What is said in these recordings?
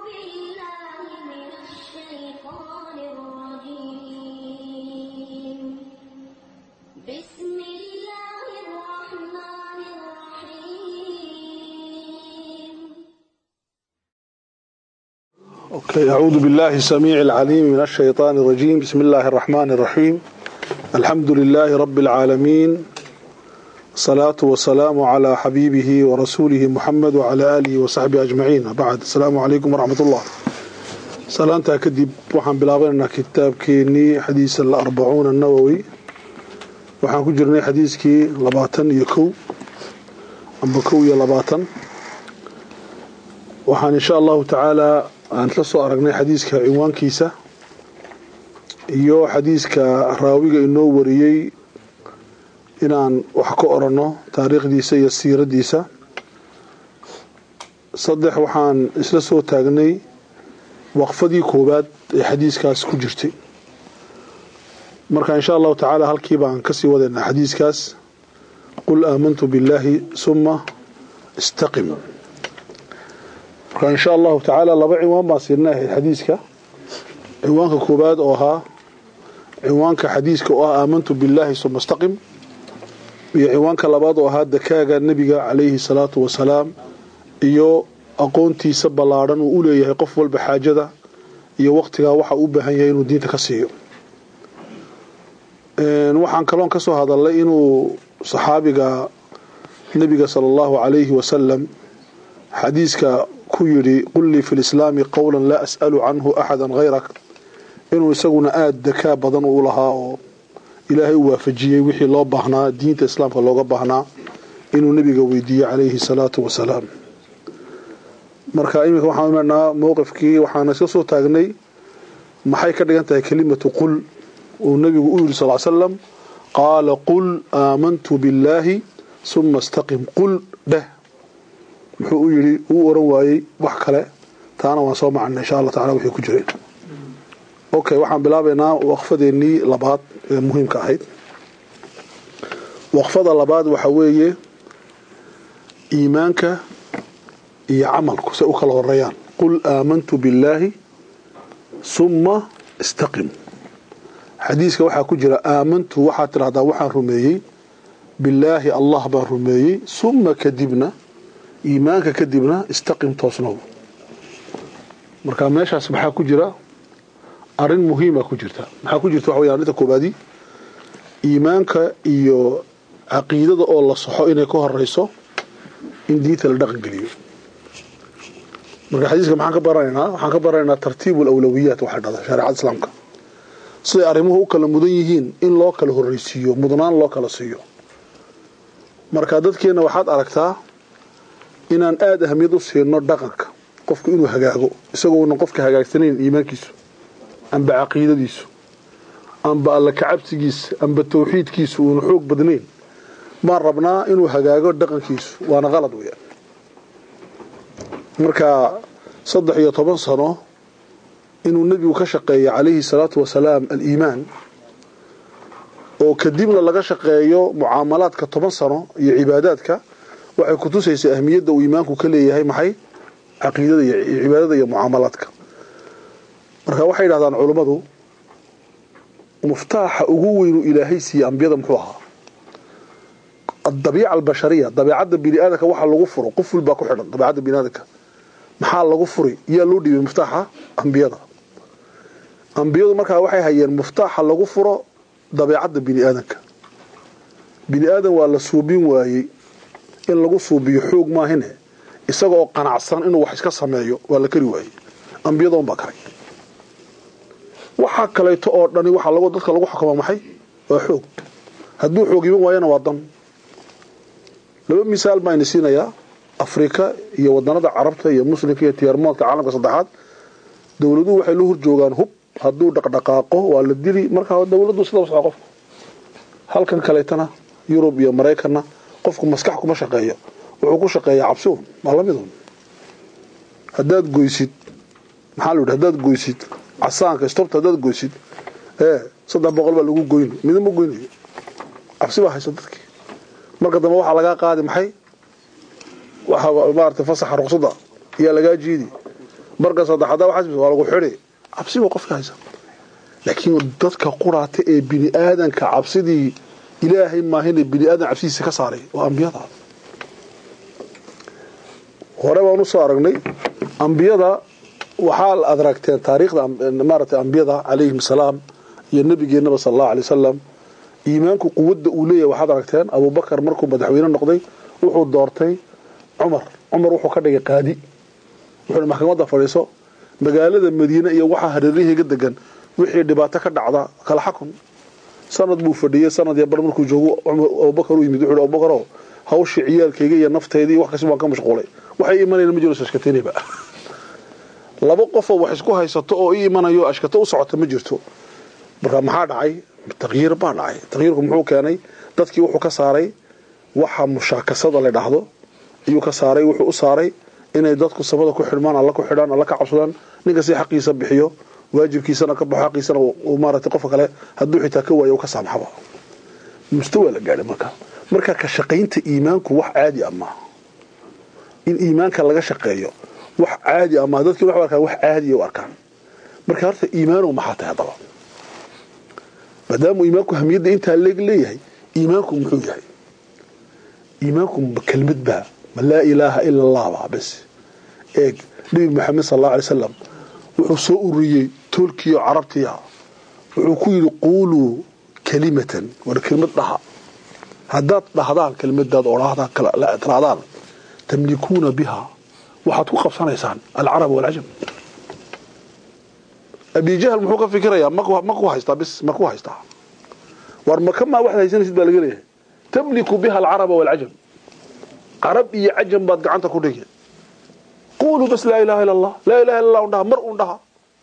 بالله من الشيطان الرجيم بسم الله الرحمن الرحيم أوكي أعوذ بالله السميع العليم من الشيطان الرجيم بسم الله الرحمن الرحيم الحمد لله رب العالمين الصلاة والسلام على حبيبه ورسوله محمد وعلى آله وصحبه أجمعين بعد السلام عليكم ورحمة الله سلامتا كدب وحن بلابنا كتاب كيني حديث الأربعون النووي وحن كجرني حديث كي لباتن يكو أم بكو يا لباتن وحن إن شاء الله تعالى aan la soo aragnay xadiiska cinwaankiisa iyo xadiiska raawiga inoo wariyey inaan wax ka oranno taariikhdiisa iyo siiradiisa saddex waxaan isla soo taagnay waqfadii koowaad ee xadiiskaas ku jirtay marka insha allahu tacaala halkii baan kasii wadaynaa xadiiskaas qul aamantu billaahi suma istaqim marka insha allahu tacaala laba ciwaan baan siinay xadiiska ciwaanka koowaad oo ahaa ciwaanka xadiiska oo ah aamantu billaahi suma istaqim iyo ciwaanka labaad oo ahaa dakaaga nebiga calayhi salaatu wasalaam iyo aqoontiisa ballaadhan uu u leeyahay qof walba xaajada iyo waqtigaa waxa u baahan yahay inuu diinta ka siiyo waxaan kaloon ka soo hadalnay inuu saxaabiga nebiga sala allahu calayhi wasalam xadiiska ku yidhi qul lii fi lislaami qowlan laa as'alu canhu axada hayrak inuu isaguna aada dakaa badan u lahaa oo ilaahay u waafajiyey wixii loo baahnaa diinta islaamka looga baahnaa inuu nebiga weydiiyey calayhi salaatu wasalaam marka iminka waxaan imanaa mowqifkii waxaana iska soo taagnay maxay ka dhigan tahay kelimatu qul uu nebigu u yidhi sal slam qaala qul aamantu billaahi suma istaqim qul dheh muxuu u yidhi uu oran waayey wax kale taana waan soo macana insha allah tacala wixii ku jireen okay waxaan bilaabaynaa waqfadeennii labaad ee muhiimka ahayd waqfada labaad waxa weeye iimaanka iyo camalku say u kala horeeyaan qul aamantu billaahi summa istaqim xadiiska waxaa ku jira aamantu waxaad tidhahdaa waxaan rumeeyey billaahi allah baan rumeeyey summa kadibna iimaanka kadibna istaqim toosnow marka meeshaas maxaa ku jira arin muhiima ku jirta maxaa ku jirta waxa weya arrinta koobaadi iimaanka iyo caqiidada oo la saxo inay ka horeyso in diinta la dhaqan geliyo marka xadiiska maxaan ka baranaynaa waxaan ka baranaynaa tartiibu alawlawiyaat waxay dhahda shareecada islaamka siday arrimuhu u kala mudan yihiin in loo kala horreysiiyo mudnaan loo kala siiyo marka dadkeenna waxaad aragtaa inaan aada ahamiyad u siino dhaqanka qofku inuu hagaago isagoona qofka hagaagsanayn iimaankiisu amba caqiidadiisu amba alla kacabsigiisa amba tawxiidkiisu uuna xoog badnayn baan rabnaa inuu hagaago dhaqankiisu waana qalad weyaan marka saddex iyo toban sano inuu nebigu ka shaqeeyo calayhi salaatu wasalaam aliimaan oo kadibna laga shaqeeyo mucaamalaadka toban sano iyo cibaadaadka waxay ku tusaysaa ahmiyadda uu iimaanku ka leeyahay maxay caqiidada iyo cibaadada iyo mucaamalaadka marka waxay yidhahdaan culummadu muftaaxa ugu weynu ilaahay siiye ambiyada muxuu ahaa adabiica albashariya dabeecadda bini aadamka waxa lagu furo qof walbaa ku xidhan dabeecadda bini aadamka maxaa lagu furi yaa loo dhiibay muftaaxa ambiyada ambiyadu markaa waxay hayeen muftaaxa lagu furo dabeecadda bini aadamka bini aadam waa la suubin waayey in lagu suubiyo xoog maahine isaga oo qanacsan inuu wax iska sameeyo waa la kari waayey ambiyada unbaa karay waxaa kaleeto oo dhani waxaa lagu dadka lagu xukuma maxay waa xoog hadduu xoog iman waayana waa dan laba misaal baan ini siinayaa afrika iyo wadanada carabta iyo muslimka iyo tiyarmoodka caalamka saddexaad dowladuhu waxay la horjoogaan hub hadduu dhaqdhaqaaqo waa la dili markaa dowladdu sida wasqa qofku halkan kaleetana yurub iyo maraykanna qofku maskax kuma shaqeeyo wuxuu ku shaqeeyaa cabsi un waa lamid un haddaad goysid maxaa la yidhi haddaad goysid casaanka stobta haddaad goysid ee saddex boqol baa lagu goyn midna ma goynayo cabsi baa haysa dadkii marka dambe waxaa lagaa qaadi maxay waxa maarata fasaxa ruqsada ayaa lagaa jiidi marka saddexadaa waxaa waa lagu xidhi cabsi baa qofka haysa laakiin dadka quraata ee bini aadanka cabsidii ilaahay maahine bini aadan cabsidiisa ka saaray waa ambiyada hore baan usoo aragnay ambiyada waxaa la adragteen taariikhda maaragtay ambiyada calayhim salaam iyo nabigeenaba sala allahu alay wasalam iimaanku quwadda uu leeyahay waxaad aragteen abubakar markuu madaxweyne noqday wuxuu doortay cumar cumar wuxuu ka dhigay qaadi wuxuu maxkamadda fadhiiso magaalada madiine iyo waxaa hareeraheyga degan wixii dhibaato ka dhacda kala xakun sanad buu fadhiyey sanad iyo bar markuu joogo abubakar u yimid wuxuu abubakaro hawshii ciyaalkayga iyo nafteydii wax kasta waan ka mashquulay waxay imanayna ma jiro ashkateynayba laba qofoo wax isku haysato oo i imanayo ashkato u socota ma jirto marka maxaa dhacay taqyiir baa dhacay taqyiirku muxuu keenay dadkii wuxuu ka saaray waxa mushaakasada la dhahdo ayuu ka saaray wuxuu u saaray inay dadku samada ku xidhmaan alla ku xidhaan alla ka cabsadaan ninka si xaqiisa bixiyo waajibkiisana ka baxo xaqiisana uu maaragtay qofka kale hadduu xitaa ka waayo ka saamxaba mustawa la gaadhay marka marka ka shaqaynta iimaanku wax caadi ah maaha in iimaanka laga shaqeeyo wax caadi ah maaha dadkii waxay arkaan wax caadiya u arkaan marka horta iimaanow maxaa tahay haddaba maadaamuu iimaanku hamiyadda intaa leeg leeyahay iimaanku muxuu yahay iimaanku kelmad baa ma laa ilaaha ila allah baa bes eeg nebi maxamed sal allahu alay wasalam wuxuu soo ururiyey toolkiiyo carabtiya wuxuu ku yidhi quuluu kalimatan war kelmad dhaha haddaad dhahdaan kelmadaad odhahdaan tirahdaan tamlikuuna biha waxaad ku qabsanaysaan alcarab walcajam abijahl muxuu ka fikirayaa maku haystaa bis maku haystaa war makamaa waxaad haysanaysid baa laga leeyahay tamliku biha alcaraba walcajam carab iyo cajam baad gacanta ku dhigi quuluu bas laa ilaha illa allah laa ilaha illa allah un dhaha mar un dhaha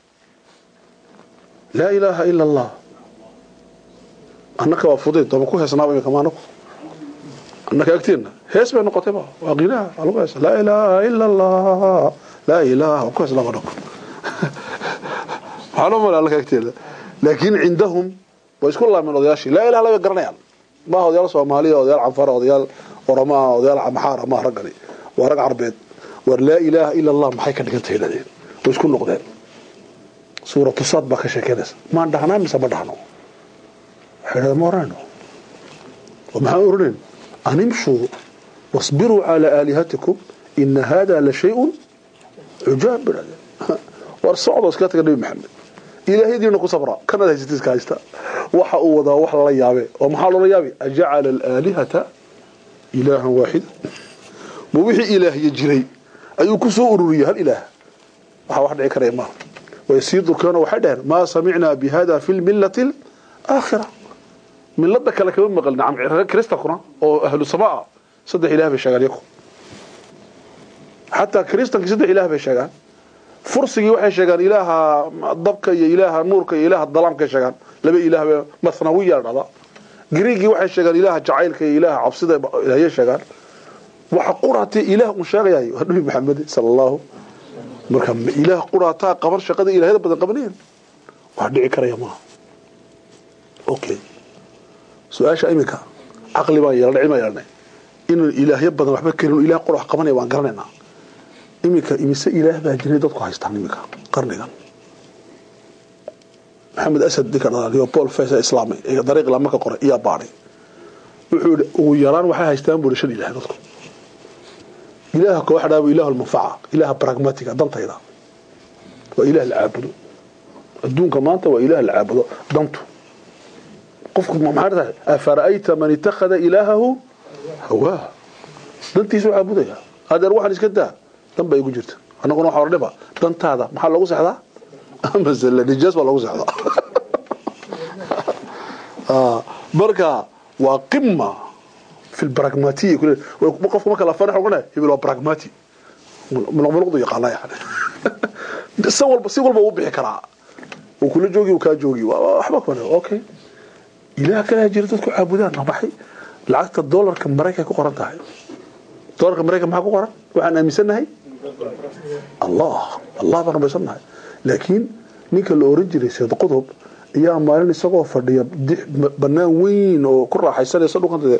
laa ilaaha ila allah annaka waa fudayd dooma ku heesnaaba imika maanaku annaka agteenna hees bay noqotay ba waa qinaha waa lagu heesa laa ilaaha ila allah laa ilaha waa ku heesnaaba dhako waxaa loo mala annaka agteeda laakiin cindahum way isku laameen odayaashii laa ilaha illa bay garanayaan maaha odayaal soomaaliya odayaal canfara odayaal oromaa odayaal maxaara maaha raggani waa rag carbeed war laa ilaaha ila allah maxay ka dhigan tahay yidhahdeen way isku noqdeen suuratu saad baa ka sheekeynaysa maan dhahnaa mise ma dhahno waxay dhahdeen ma oranayno oo maxaan oranayn animshuu wasbiruu calaa aalihatikum ina hada la shay-un cujaab bay dhahdeen war socdo iska taga nebi maxamed ilaahyadiina ku sabra kanaad haysata iska haysta waxa uu wadaa wax lala yaabe oo maxaa loola yaabe ajacala alaalihata ilaahan waaxida ma wixii ilaahya jiray ayuu ku soo ururiyey hal ilaah waxaa wax dhici karaya maaha way sii durkeeno waxay dhaheen maa samicnaa bi hada fi lmillati alaakhira milada kale kama maqal nacam kristankuna oo ahlu samaa ah saddex ilaah bay sheegaan yaku xataa kristankii saddex ilaah bay sheegaan fursigii waxay sheegaan ilaaha dabka iyo ilaaha nuurka iyo ilaaha dalaamkay sheegaan laba ilaah bay mathnawiya la dhahdaa griigii waxay sheegaan ilaaha jacaylka iyo ilaaha cabsida ilaahye sheegaan waxa quraatay ilaah uu sheegayay waa nabi maxamed sala allahu marka ilaah quraataa qaban shaqada ilahyada badan qabanayeen wax dhici karaya maaha okay su-aasha iminka caqli baan yeelnay cilmi baan yeelnay inuu ilaahyo badan waxba kelin ilaah qura wax qabanaya waan garanaynaa iminka imise ilaah baa jiray dadku haystaan iminka qarnigan maxamed asad ninka dhaliyo paul fesa islaamay ee dariiq ilaa marka qoray iyaa baadhay wuxuu yihi ugu yaraan waxay haystaan buuri shan ilaah dadku ilaaha koox dhaabo ilaah almanfaca ilaaha pragmatica dantayda waa ilaah la caabudo adduunka maanta waa ilaah la caabudo dantu qofku maxaa tahay afara'ayta man ittakhada ilaahahu hawaa dantiisu caabudaya adeer waxaan iska daa dan baa igu jirta annaguna waxa ordhiba dantaada maxaa loogu sexdaa masale nijaas baa loogu sexdaa marka waa qima في البراغماتية كل قف ما كلا فرح وقنا يبقى براغماتي من ملقض يقانا يعني سوال بس يقول بوو بixi karaa oo kula joogi ka joogi waxba kale okay ilaa kala jira dadku caabudaan nabaxay lacagta dollarka mareykanka ku qoran tahay dollarka mareykanka maxaa ku qoran waxaan aaminsanahay allah allah baan rumaysanahay laakiin ninka la oran jiray sayd qudub ayaa maalin isagoo fadhiya banaan weyn oo ku raaxaysanaysa dhulkan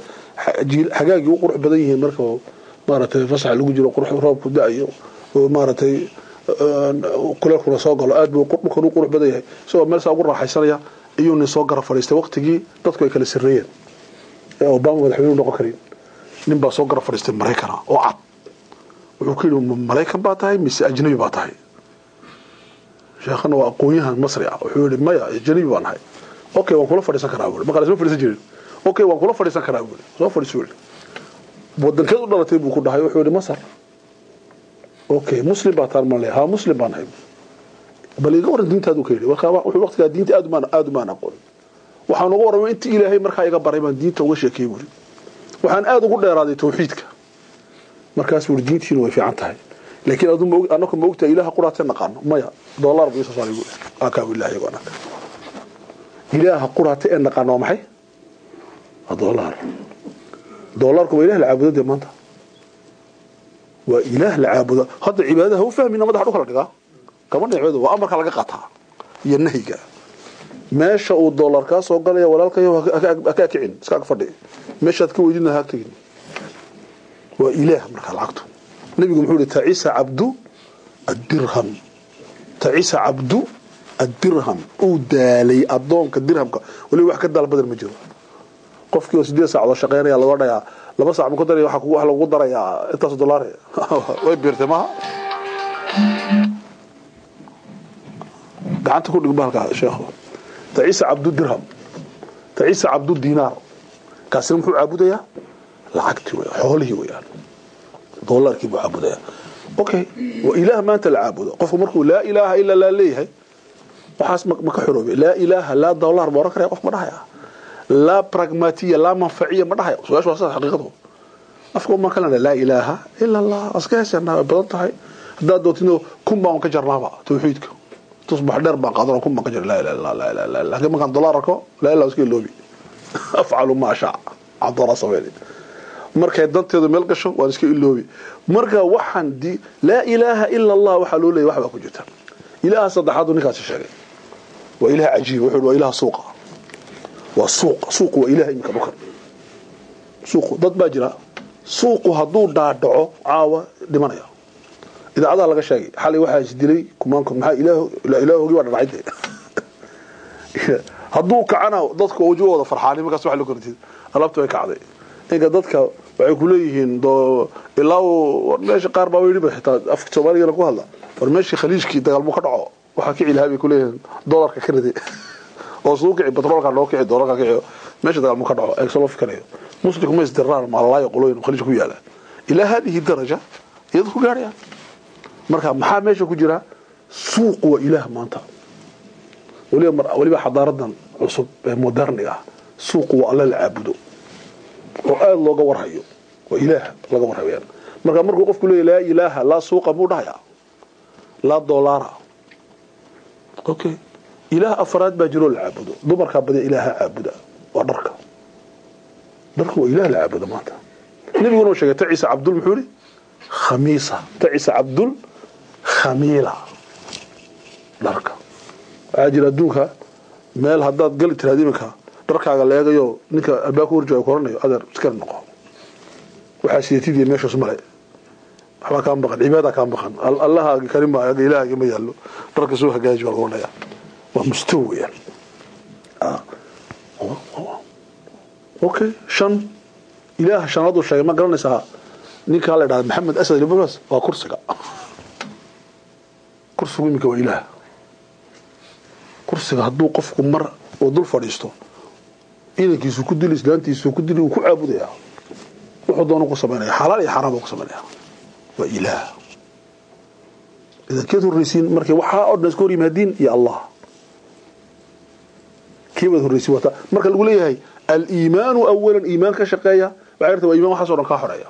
xagaagii u qurux badan yihiin marka maaragtay fasax lagu jiro qurux roobku da-ayo oo maaragtay kuleelkuna soo galo aad buu dhulkan u qurux badan yahay isagoo meel saa ugu raaxaysanaya iyuu nin soo gara fadhiistay waqtigii dadku ay kala sarreeyeen ee obama madaxweynuhu noqon karin nin baa soo gara fadhiistay maraykana oo cad wuxuu ku yidhi maraykan baa tahay mise ajnabi baa tahay sheekhana waa aqoon-yahan masri ah wuxuu yidhi maya ajnabi baan nahay okay waan kula fadhiisan karaa buuri maqaale soo fadhiisan jirin okay waan kula fadhiisan karaa buuri soo fadhiisu yidhi wadankeed u dhalatay buu ku dhahay wuxuu yidhi masar okay muslim baa taan male haa muslim baan nahay bal iga waran diintaadu ka yidhi markaa wuxuu waqtigaa diinta aad umaan aad umaan aqoon waxaan uga warramay intii ilaahay markaa iga baray baan diinta uga sheekeeyey buuri waxaan aad ugu dheeraaday tawxiidka markaas buuri diintiina way fiican tahay laakiin adu ma anaka ma ogtahay ilaaha quraatee naqaano maya dollar buu isoo saaray buuri akaa ilaahay iyago anaka ilaaha quraate ee naqaano waa maxay waa dollar dollarku waa ilaah la caabudo dee maanta waa ilaah la caabudo hadda cibaadaha u fahmina madaxa dhulka la dhigaa kama dhicooda waa amarka laga qataa iyo nahyiga meesha uu dollar kaa soo galaya walaalkayo haka kicin iska ag fadhi meeshaad ka weydina haag tegin waa ilaah markaa lacagtu nabigu muxuu yihi tacisa cabdu addirham tacisa cabdu addirham uu daalay adoonka dirhamka waliba wax ka daal badan ma jiro qofkii oo sideed saacadood shaqeynaya laga dhayaa laba saac ma ku daraya waxa lagu darayaa intaas dollar way biirtay maaha gacanta ku dhig bahalka sheekhu tacisa cabdu dirham tacisa cabdu dinaar kaasina muxuu caabudayaa lacagtii wey xoolihii weyaan dollarkii buu caabudayaa okay waa ilaah maanta la caabudo qofku markuu laa ilaaha ila laa leeyahay waxaas ma ka xoroobay laa ilaaha laa dollar ma oran karaya qof ma dhahaya laa pragmatiya laa manfaciya ma dhahaya su-aashu waa sidaas xaqiiqadu afka uma kalena laa ilaaha ila allah aska heesanaa way badan tahay haddaad dootino kun baan ka jarnaaba tawxiidka tusbax dheer baan qaadan kun baan ka jira laa ilaha illa laa ilaha illa laakiin markaan dollar arko laa ilaha iska iloobi afcalu maa shaa cabdalla sameeyay markay danteedu meel gasho waan iska iloobi marka waxaan di laa ilaaha ila allah waxaa loo leeyahy wax baa ku jirta ilaaha saddexaadu ninkaasi sheegay waa ilaah cajiib wuxuu waa ilaah suuqa waa suuq suuqu waa ilaah iminka dhulkan suuqu dad baa jira suuqu hadduu dhaadhaco caawa dhimanaya idaacadaha laga sheegay xalay waxaa isdilay kumaankood maxaa ilaahoogi waa dhadhacay hadduu kacana dadka wajigooda farxaani markaas wax loo kortid alaabta way kacday inka dadka waxay ku leeyihiin ilaa meesha qaar baa yidhi xitaa afka soomaaligana ku hadla war meeshii khaliijkii dagaalmo ka dhaco waxaa kici lahaa bay ku leeyihiin dollarka ka riday oo suu kici batroolka noo kici dollarka kici meesha dagaalmo ka dhaco eegso loo fikirayo muslimku ma isdirraan maalalaayo qolooyin khaliijka ku yaala ilaa haadihi daraja iyadu ku gaarayaan marka maxaa meesha ku jira suuq waa ilaah maanta waliba waliba xadaaradan cusub ee moderniga ah suuqu waa alla la caabudo oo aada looga warhayo waa ilaah laga warhayaan marka markuu qofku leeyahy laa ilaaha laa suuqa muu dhahayaa laa doolaara okay ilaah afraad baa jiroo la caabudo dumarkaa badiya ilaaha caabuda waa dharka dharka waa ilaah la caabudo maanta nabiguna uu sheegay tacisa cabdul muxuu yihi khamiisa tacisa cabdul khamiila dharka waxaa jira adduunka meel haddaad gali tiraad iminka dharkaaga leegayo ninka albaabka horjooga koranayo adeer iskana noqo waxaa sidatidii meeshaas male waxbaa kaa maqan cibaada kaa maqan allahaagi karima ilaahagi ma yaallo dharka soo hagaaji waa lagu odhaya waa mustaw weyaan okay shan ilaah shanaadu sheegay ma garanaysaa ninkaa la dhahda maxamed asad libas waa kursiga kursigu iminka waa ilaah kursiga hadduu qofku mar uu dul fadhiisto idankiisu ku dili islaantiisu ku dili uu ku caabudaya wuxuu doona ku samaynaya xalaal iyo xaraam buu ku samaynaya waa ilaah idankeed horreysiin markay waxaa oo dhan iska hor yimaadiin iyo allah keebaad horreysiin wata marka lagu leeyahay aliimaanu awalan iimaan ka shaqeeya waxay rta waa iman waxaasoo dhan kaa xoreeya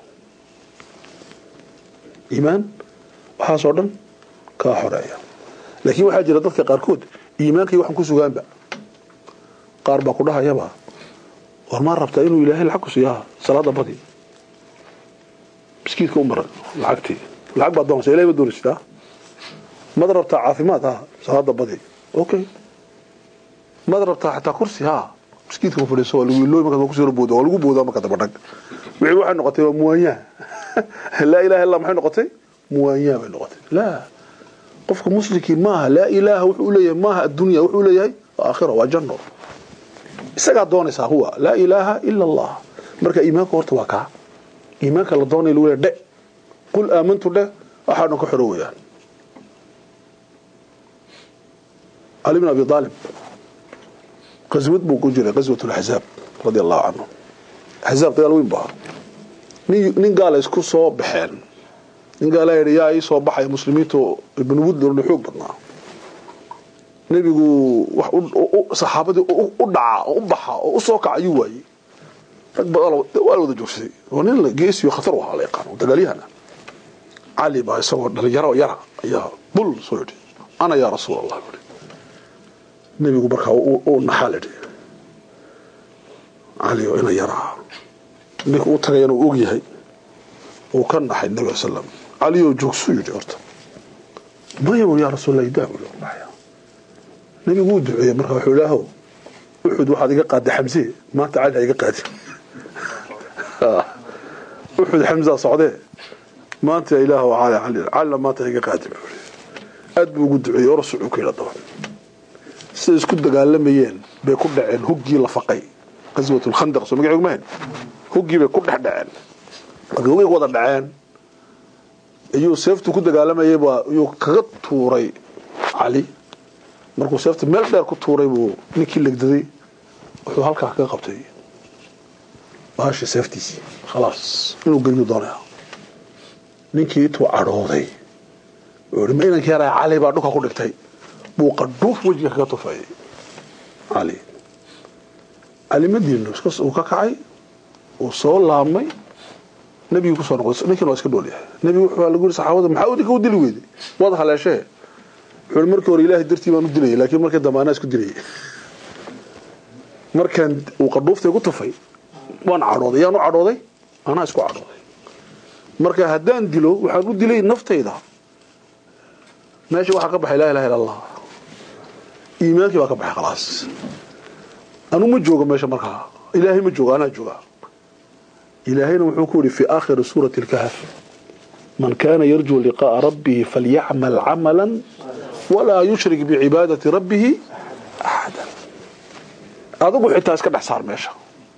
iimaan waxaasoo dhan kaa xoreeya laakiin waxaa jira dadka qaarkood iimaankay waxaan ku sugaanba qaar baa ku dhahayaba war maa rabtaa inuu ilaahay lacag ku siiyaa salaada badi miskiidka u maran lacagtii lacag baad doonaysa ilahay ma doonaysitaa mad rabtaa caafimaad ha salaada badi okay mad rabtaa xataa kursi ha miskiidka ku fadhiiso waa lagu ilooy markaad kusoo booda waa lagu boodaa marka daba dhag wixii waxay noqotay waa muwaanyaa laa ilaha illa maxay noqotay muwaanyaa bay noqotay laa qofka muslimkii maaha laa ilaaha wuxuu leeyahay maaha addunya wuxuu leeyahay aakhira waa janno isagaa doonaysaa huwa laa ilaaha ila allah marka iimaanka horta waa kaa iimaanka la doonaya lagu leeyahay dhe qul aamantu dhe waxaa dhan ka xoro weeyaan cali bin abi aalib qaswad buu ku jiray qaswat laxzaab radi allahu canhu axzaab dagaal weyn bu ahaa nin nin gaala isku soo baxeen nin gaala yidhi yaa ii soo baxaya muslimiintu ibn wudlorna xoog badnaa nebigu wax saxaabadii u dhaca oo u baxa oo u soo kaca ayuu waayey rag badan waa la wada joogsaday oo nin geesiyo khatar u ahaa la yaqaano dagaalyahana cali baa isagoo dhalinyaro yara ayaa bul soo yidhi ana yaa rasuul allah buhi nebigu markaa u naxaa la yidhi cali oo ina yaraa ninka u tagayana uu og yahay uu ka naxay nabiga sallam cali oo joogsuu yidhi horta maya yaa rasuulallah idaa buu naxaya nebigu wuu duceeyey marka wuxuu ilaahow uxud waxaad iga qaaday xamse maanta cali ha iga qaadi uxud xamsaa socdee maanta ilaahow cali cali calina maanta ha iga qaadi buu yidhi aad buu ugu duceeyey orasucuu ka yidha daba siday isku dagaalamayeen bay ku dhaceen huggii la faqay qaswat lkhandaq soo magaceegu mahayn huggii bay ku dhex dhaceen markay huggii ku wada dhaceen ayuu seeftu ku dagaalamayay baa ayuu kaga tuuray cali markuu seefta meel dheer ku tuuray buu ninkii legdaday wuxuu halkaa kaga qabtay baashii seeftiisii khalaas inuu geliyu doonaya ninkii intuu cadhooday wuxuu yihi ma inankii yaraa cali baa dhulka ku dhigtay buu qadhuuf wejiga kaga tufayay cali cali madiina uu ka kacay uu soo laabmay nebigii kusoo noqday ninkiina waa iska dhool yahay nebigu wuxuu lagu yiri saxaabada maxaa idinka u dili weyday waad haleeshee wuxuu markii hore ilaahay dartii baan u dilayay laakiin markii dambe anaa isku dilayay markaan uu qadhuuftay ku tufay waan cadhooday yaan u cadhooday anaa isku cadhooday marka haddaan dilo waxaan u dilay naftayda meesha waxaa ka baxay laa ilaha illa allah iimaankii baa ka baxay khalaas anu ma joogo meesha markaa ilaahay ma joogo anaa jooga ilaahayna wuxuu ku yidhi fi aakhiri suurati lkahf man kana yarjuu liqa'a rabbihi falyacmal camala walaa yushrik bicibaadati rabbihi axada adigu xitaa iska dhex saar meesha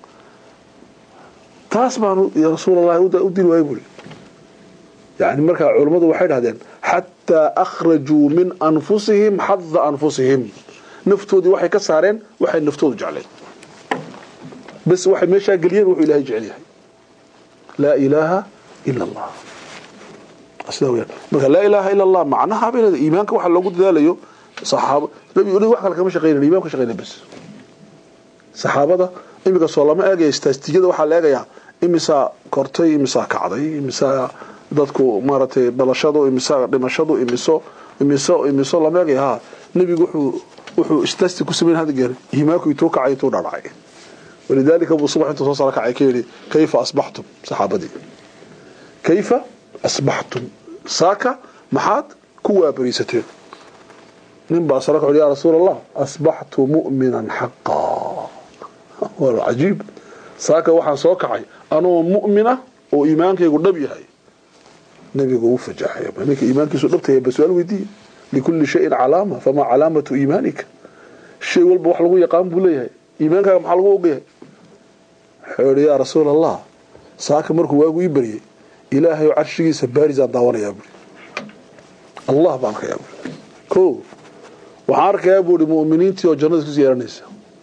taas baanu ya rasuul allahi u dili waayay buuri yani markaa culammadu waxay dhahdeen xataa akhrajuu min anfusihim xada anfusihim naftoodii waxay ka saareen waxay naftoodu jecleen bas waxay meeshaa geliyeen wuxuu ilahay jecel yahay laa ilaaha ila allah sidaa weyaan marka laa ilaaha ila allah macnaha bay leedahay iimaanka waxa loogu dadaalayo saxaabo nabi wax kale kama shaqeynayn iimaanka shaqeynay bas saxaabada iminka soo lama eegaya istaastijada waxaa la eegayaa imisaa kortay imisaa kacday imisaa dadku maaragtay dhalashadu imisaa dhimashadu imiso imiso imiso lama eegaya ha nebigu wuxuu wuxuu istaasti ku sameyn hada geer iimaanku intuu kacay intuu dhadhacay walidaalika buu subax intuu soo sara kacay ka yidhi kayfa asbaxtum saxaabadii kayfa asbaxtum saaka maxaad ku waabariisateen nin baa sara kaxu ya rasuul allah asbaxtu mu'minan xaqaa waa cajiib saaka waxaan soo kacay anoo mu'mina oo iimaankaygu dhab yahay nabigu uu fajaxay ninka iimaankiisu dhabtaya ba su-aal weydiiye likulli shayin calaama famaa calaamatu iimaanika shay walba wax lagu yaqaan buu leeyahay iimaankaaga maxaa lagu ogyahay wuxuu yihi yaa rasuul allah saaka markuu waagu ii baryay ilaahay oo carshigiisa baarisaan daawanayaa buuri allah baan arkayaa buuri ko waxaan arkayaa buuri mu'miniintii oo jannada isku yeeranaysa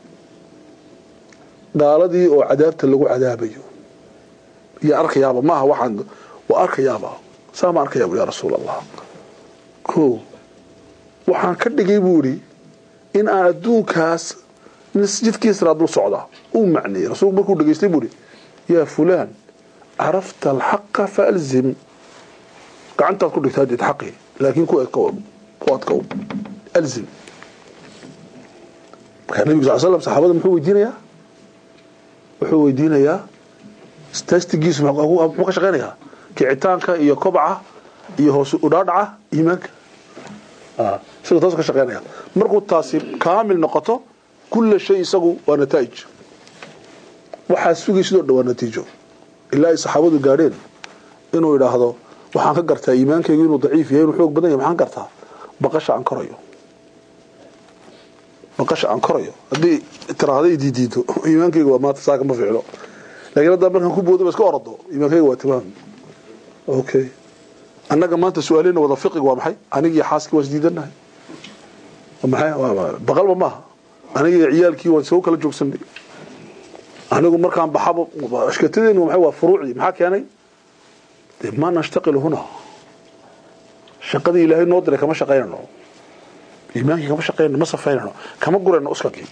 gaaladii oo cadaabta lagu cadaabayo iyo arkayaaba maaha waxaan waa arkayaaba saa ma arkayaa buuri yaa rasuul allah ko waxaan ka dhigay buu idhi in aan adduunkaas jidkiisraa dul socdaa uu macneeyey rasuulku markuu dhegaystay buu ihi yaa fulaan carafta alxaqa faalzim gacantaad ku dhigtaa deed xaqii laakiin ku adkow ku adkow alzim markaa nabigu sal slam saxaabada muxuu weydiinayaa wuxuu weydiinayaa tastigiisu muxuu ka shaqeynayaa kicitaanka iyo kobca iyo hoos udhaadhaca iimaanka isaga taas ka shaqeynaya markuu taasi kaamil noqoto kulla shay isagu waa nataa'ij waxaa sugay sidoo dhan waa natiijo ilaa ay saxaabadu gaadheen inuu idhaahdo waxaan ka gartaa iimaankaygu inuu daciif yahay inuu xoog badan yahay maxaan gartaa baqasha aan korayo baqasha aan korayo haddii tiraahdo i diidiido iimaankayga waa maanta saaka ma ficlo laakiin haddaa markaan ku boodo ba iska orado iimaankayga waa timaam okay annaga maanta su-aaleyna wada fiqiga waa maxay anigii xaaskii waan isdiidanahay maxay baqalba maaha anigii ciyaalkii waan soo kala joogsanay anigu markaan baxaba ashkatadeenu maxay waa furuucdii maxaa keenay dee ma nashtaqilu huna shaqadii ilaahay noo diray kama shaqaynano iimaankii kama shaqaynano ma safaynano kama gurayno uskakii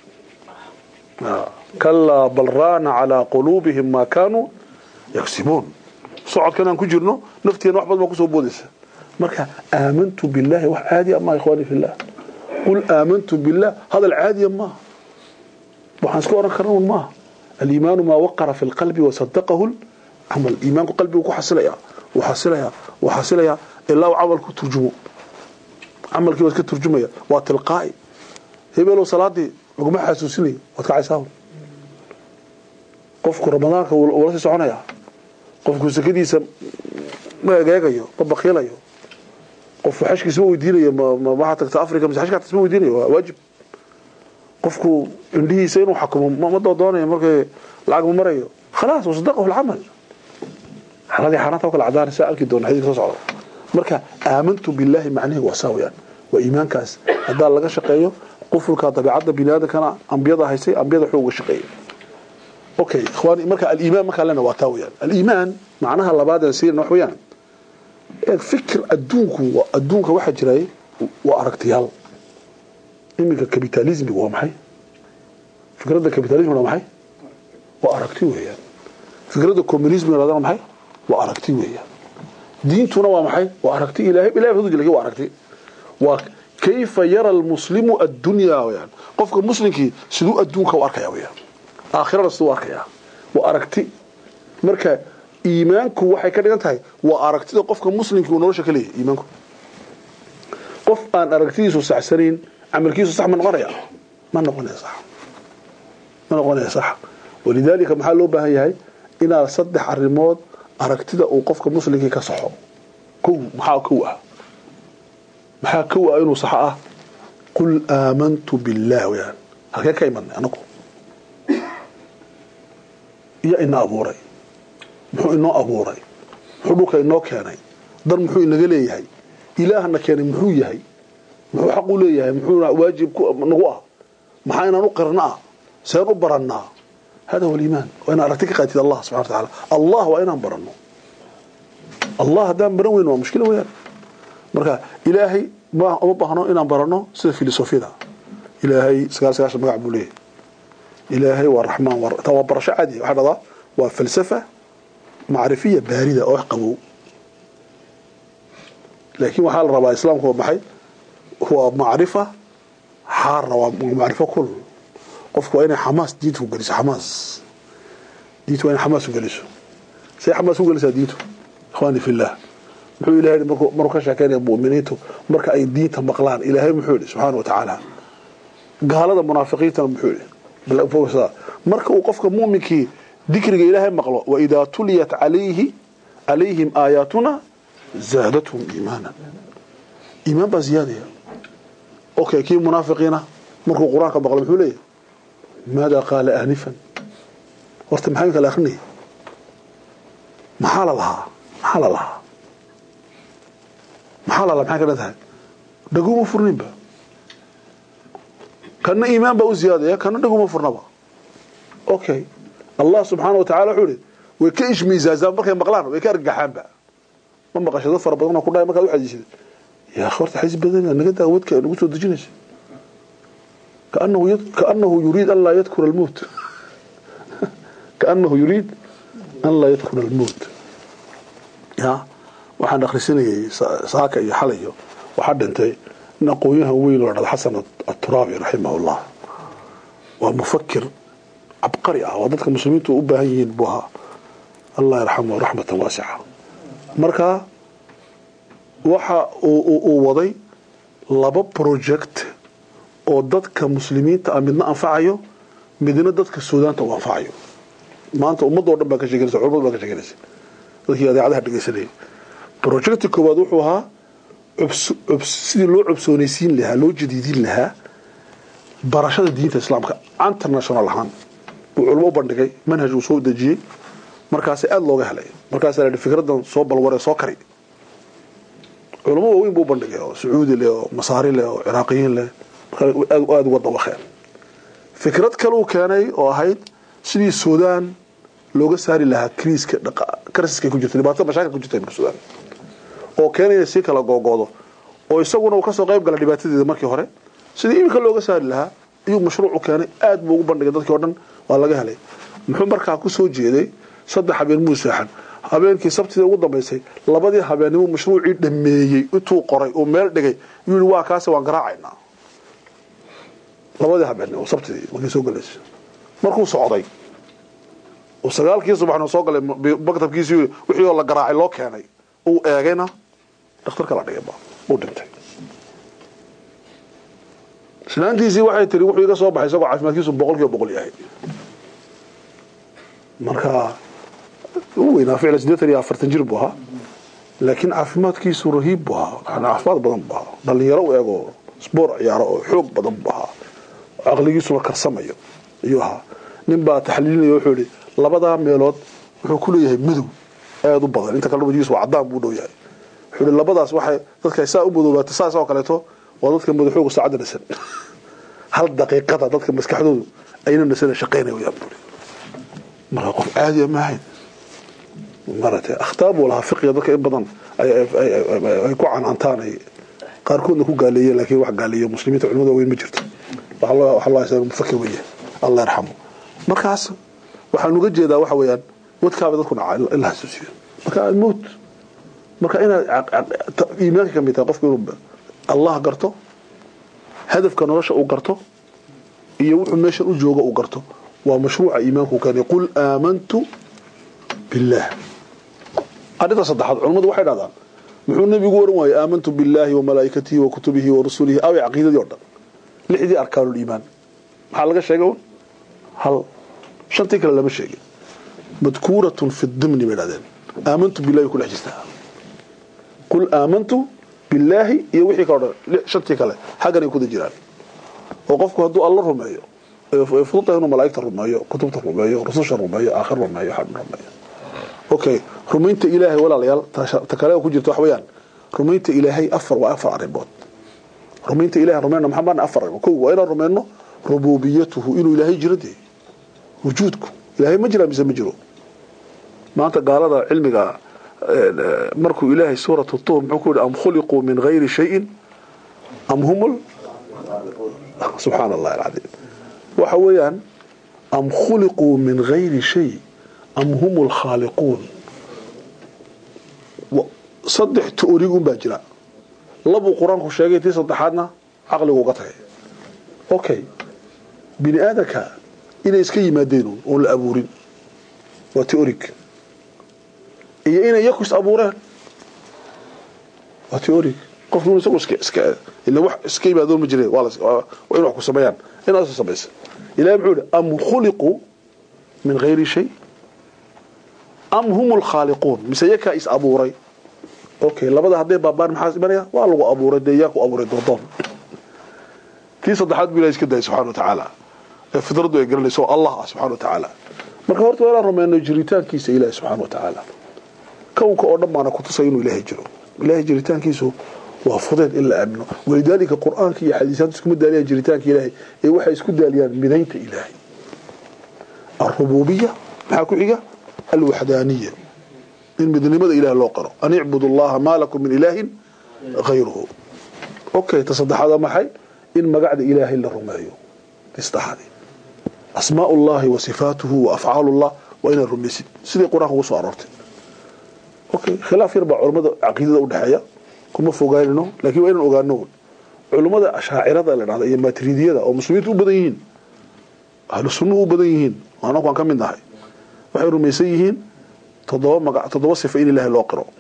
kalaa bal raana calaa quluubihim maa kaanuu yagsibuun socodkan aan ku jirno nafteena wax badan baa kusoo boodaysa marka aamantu billahi wax caadiya ma ikhwaani fillah qul aamantu billah hadal caadiya maaha waxaan iska oran karna un maaha aliimaanu maa waqara fi lqalbi wasadaqahu camal iimaanku qalbigu ku xasilaya wuu xasilaya wuu xasilaya ilaa uu camalku turjumo camalkii waa iska turjumaya waa tilqaa'i hebelow salaadii laguma xasuusinayo waad kacaysaa qofku ramadaanka wula sii soconaya qofku sakadiisa ma egeegayo ma bakiilayo qofku xashkiisa ma weydiinayo waxaa tagta africa mise xashkaa ma weydiinayo waa waajib qofku indhihiisa inuu xakumo ma doodoonayo markay lacag ma marayo khalaas wasadaqahu alcamal xaladii xaaraanta oo kale cadaan saa arki doona xadiidka soo socda marka aamantu billahi macnaheedu waa saa weyaan waa iimaankaas haddaa laga shaqeeyo qufulka dabiicadda biniaadamkana ambiyada haysay ambiyada wuxuu uga shaqeeyey okay ikhwaani marka aliimaan markaa lena waa taa weyaan aliimaan macnaha labaad aan siina wax weyaan fikir adduunku adduunka waxaa jiray waa aragtiyaal iminka capitalismiga waa maxay fikradda capitalismiga waa maxay waa aragti weeyaan fikradda communismiga waa maxay waa aragti weeyaan diintuna waa maxay waa aragti ilaahay ilaahay wuxuu jilay waa aragti waa kayfa yara almuslimu addunya weeyaan qofka muslimkii siduu adduunka u arkaya weeyaan aakhirada siduu u arkaya waa aragti marka iimaanku waxay ka dhigan tahay waa aragtida qofka muslimkii uu nolosha ka leeyahay iimaanku qof aan aragtidiisu saxsanayn camalkiisu sax ma noqonaya ma noqonaya sax ma noqonaya sax walidaalika maxaa loo baahan yahay inaad saddex arrimood aragtida uu qofka muslimkii ka saxo kow maxaa kow ah maxaa kow ah inuu saxo ah qul aamantu billah weyaan halkee ka imadnay anagu iyo ina abuuray muxuu inoo abuuray muxuu dhulka inoo keenay dan muxuu inaga leeyahay ilaahna keenay muxuu yahay muxuu xaq u leeyahay muxuu waajib nagu ah maxaa inaan u qirna ah seen u barannaa hada huwa aliimaan waa inaan aragti ka qaatid allah subxana wa tacaala allah waa inaan baranno allah haddaan baran weyn waa mushkila weyaan marka ilaahay ma uma baahno inaan baranno sida filosofiyada ilaahay sagaal sagaashan magac buu leeyahay ilaahay waa raxmaan taa waa barasho caadiya waxaa dhahdaa waa falsafa macrifiya baarida oo wax qabow laakiin waxaa la rabaa islaamku waa maxay waa macrifa xaarna waa macrifo kul qofku waa inay xamaas diinta ku geliso xamaas diintu waa inay xamaas u geliso say xamaas u gelisaa diintu ikhwaani fillah muxuu ilahay markuu markuu ka sheekeynaya mu'miniintu marka ay diinta maqlaan ilaahay muxuu yidhi subxaana wa tacaala gaalada munaafiqiintana muxuu yidhi marka uu qofka mu'minkii dikriga ilaahay maqlo waidaa tuliyat calayhi calayhim aayaatuna zaadathum iimaana iimaan baa ziyaadaya okay kii munaafiqiina markuu qur-aanka maqlo muxuu leeyahay maada qaala aanifan horta maxaa kala akrinaya maxaa la lahaa maxaa la lahaa maxaa la lahaa maxay ka dhan tahay dhaguma furninba kana iimaan baa u ziyaadaya kana dhaguma furnaba okay allah subxaana wa tacala wuxuu ihi way ka ishmiisaasaan markay maqlaan way ka argagaxaanba ma maqashay dad fara badan ku dhahay markaad u xadiisida yaa horta xadiis badan naga daa wadka nagu soo dejinaysa kaanahu kaanahu yuriid an laa yadkura almowt kaanahu yuriid an laa yadkura almowt ya waxaan akhrisanayay saaka iyo xalayo waxaa dhintay nin aqoonyahan weyn oo dhada xasan aturaabi raximahullah waa mufakir cabqari ah waa dadka muslimiintu u baahan yihiin buu ahaa allah yarxamu raxmatan waasica marka waxa uu waday laba project oo dadka muslimiinta ah midna anfacayo midna dadka suudaanta u anfacayo maanta ummadoo dhan baa ka sheeganaysa culamadu baa ka sheeganaysa dadkii adeecadaha dhegeysanayay projecti koowaad wuxuu ahaa cubs- cubs- sidii loo cobsoonaysiin lahaa loo jadiidin lahaa barashada diinta islaamka international ahaan uu culmo u bandhigay manhaj uu soo dejiyey markaas aada looga helay markaasaa la yidhi fikradan soo balwaree soo kari culamo waaweyn buu u bandhigay oo sacuudi leh oo masaari leh oo ciraaqiyiin leh markaa aad aada uga dawaqeen fikrad kale uu keenay oo ahayd sidii suudaan looga saari lahaa kriiska dhaqa- karsiska ku jirta dhibaatada mashaakil ku jirta imika suudaan oo keenaya si kala googoodo oo isaguna uu kasoo qayb galay dhibaatadeeda markii hore sidii iminka looga saari lahaa ayuu mashruuc u keenay aad buu ugu bandhigay dadkii oo dhan waa laga helay muxuu markaa ku soo jeeday saddex habeen muu seexan habeenkii sabtida ugu dambaysay labadii habeennimo mashruucii dhameeyey intuu qoray uu meel dhigay yuu yihi waa kaase waan garaacaynaa labadii habeennimo sabtidii markay soo galaysay markuu socday uu sagaalkii subaxna soo galay maktabkiisii wixii oo la garaacay loo keenay uu eegayna dhakhtarka la dhigay ba uu dhintay islaantiisii waxay tiri wuxuu iga soo baxay isagoo caafimaadkiisu boqol kiiba boqol yahay marka u weynaa ficla siddeetan iyo afartan jir buu ahaa laakiin caafimaadkiisu rahiib buu ahaa yani caafimaad badan buu ahaa dhalinyaro u eego sboor ciyaaro oo xoog badan buu ahaa caqligiisuna karsamayo ayuu ahaa nin baa taxliilinaya wuxuu yihi labadaa meelood wuxuu ku leeyahay madow aada u badan inta kale wajigiisu waa cadaan buu dhow yahay wuxuu yihi labadaas waxay dadka saa u madoobaata saas oo kaleeto waa dadka madaxooga saacadda nasan hal daqiiqada dadka maskaxdoodu ayna nasana shaqaynaya wayaan buu marka qof caadiya ma ahayn maratay akhtaar buu lahaa fiqiga dadka in badan ay ay ku canaantaan ay qaarkoodna ku gaaleeyeen laakiin wax gaaleeyo muslimiinta culimada weyn ma jirto waxa loo waxa loo haysaa mufakir weeye allah yarxamu markaas waxaan uga jeedaa waxa weeyaan wadkaaba dadku naca in la xasuusiyo marka almowt marka inaad iimaanka ka mid tahay qofku inuu allah garto hadafka nolosha uu garto iyo wuxuu meeshan u joogo uu garto waa mashruuca iimaanku keenay qul aamantu billah arrinta saddexaad culimmadu waxay dhahdaan muxuu nebigu oran waayey aamantu billaahi wa malaa'ikatihi wa kutubihi wa rusulihi away caqiidadii o dhan lixdii arkaanuul iimaan maxaa laga sheegay un hal shantii kale lama sheegin madkuuratun fi dimni bay dhahdeen aamantu billahi way ku dhex jirtaa qul aamantu billaahi iyo wixii kale o dhan shantii kale xaggan ay kuda jiraan oo qofku hadduu alla rumeeyo fududa inuu malaa'igta rumeeyo kutubta rumeeyo rususha rumeeyo aakhir rumeeyo xadh rumeeyo okay rumaynta ilaahay walaalayaal ta kale ku jirta wax weeyaan rumaynta ilaahay afar waa afar arrimood rumaynta ilahay rumayna maxaa maana afar arrimood kow waa inaan rumayno rububiyatuhu inuu ilaahay jiro dee wujuudku ilaahay ma jira mise ma jiro maanta gaalada cilmiga markuu ilaahay suuratu tuur muxuu ku yihi am khuliquu min gayri shayin am humul subxaana allahi alcadiim waxa weeyaan am khuliquu min gayri shay am hum lkhaaliquun saddex taoriig un baa jira labuu qur-aanku sheegay tii saddexaadna caqligu uga tagay okay bini aadanka inay iska yimaadeen oon la abuurin waa teorig iyo inay yaku is abuureen waa teorig qofku isagu iska iska ila wax iska yimaadoon ma jire waa waa in wax ku sameeyaan inaas samaysa ilahay muxuu yihi am khuliquu min gayri shay am hum lkhaaliquun mise yakaa is abuuray okay labada hadday baabaan maxaa imanaya waa lagu abuuray dee yaa ku abuuray doodoon tii saddexaad bu ilahay iska dayay subxana wa tacaala ee fidradu ay garanayso oo allah ah subxana wa tacaala marka horta waa inaan rumayno jiritaankiisa ilahi subxana wa tacaala kownka oo dhan baana kutusay inuu ilaahay jiro ilahay jiritaankiisu waa fudeed in la aamino walidaalika qur-aanka iyo xadiisaadku iskuma daaliyaan jiritaanka ilaahay ee waxay isku daaliyaan midaynta ilaahay alrububiya maxaa ku xiga alwaxdaaniya in midnimada ilaah loo qaro an icbudu allaha maa lakum min ilaahin hayruhu okay ta saddexaad waa maxay in magacda ilaahay la rumeeyo saddexaadi asmaa llahi wa sifaatuhu wa afcaalu llah waa inaad rumaysid sidai qur-aanka ugu soo aroortay okay khilaaf yar baa culamada caqiidada udhexeeya kuma fogaanino lakin waa inaan ogaano culimmada ashaacirada la dhahda iyo maatridiyada oo muslimiinta u badan yihiin ahlu sunnuhu u badan yihiin anaku aan ka mid nahay waxay rumaysan yihiin toddoba maga toddoba sifo in ilaahay loo qiro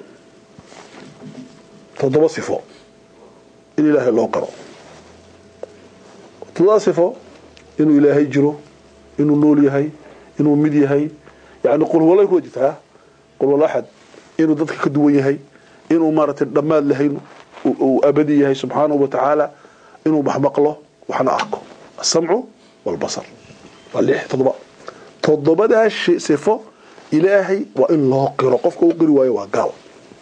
toddoba sifo in ilaahay loo qiro toddoba sifo inuu ilaahay jiro inuu nool yahay inuu mid yahay yani qulwalay kuwa jirtaa qulwal axad inuu dadka ka duwan yahay inuu maaragtay dhammaad lahayn uu abadi yahay subxaanahu wa tacaala inuu maxmaqlo waxna arko asamcu walbasar waa lix toddoba toddobadaa sifo ilaahay waa in loo qiro qofka u qiri waayo waa gaal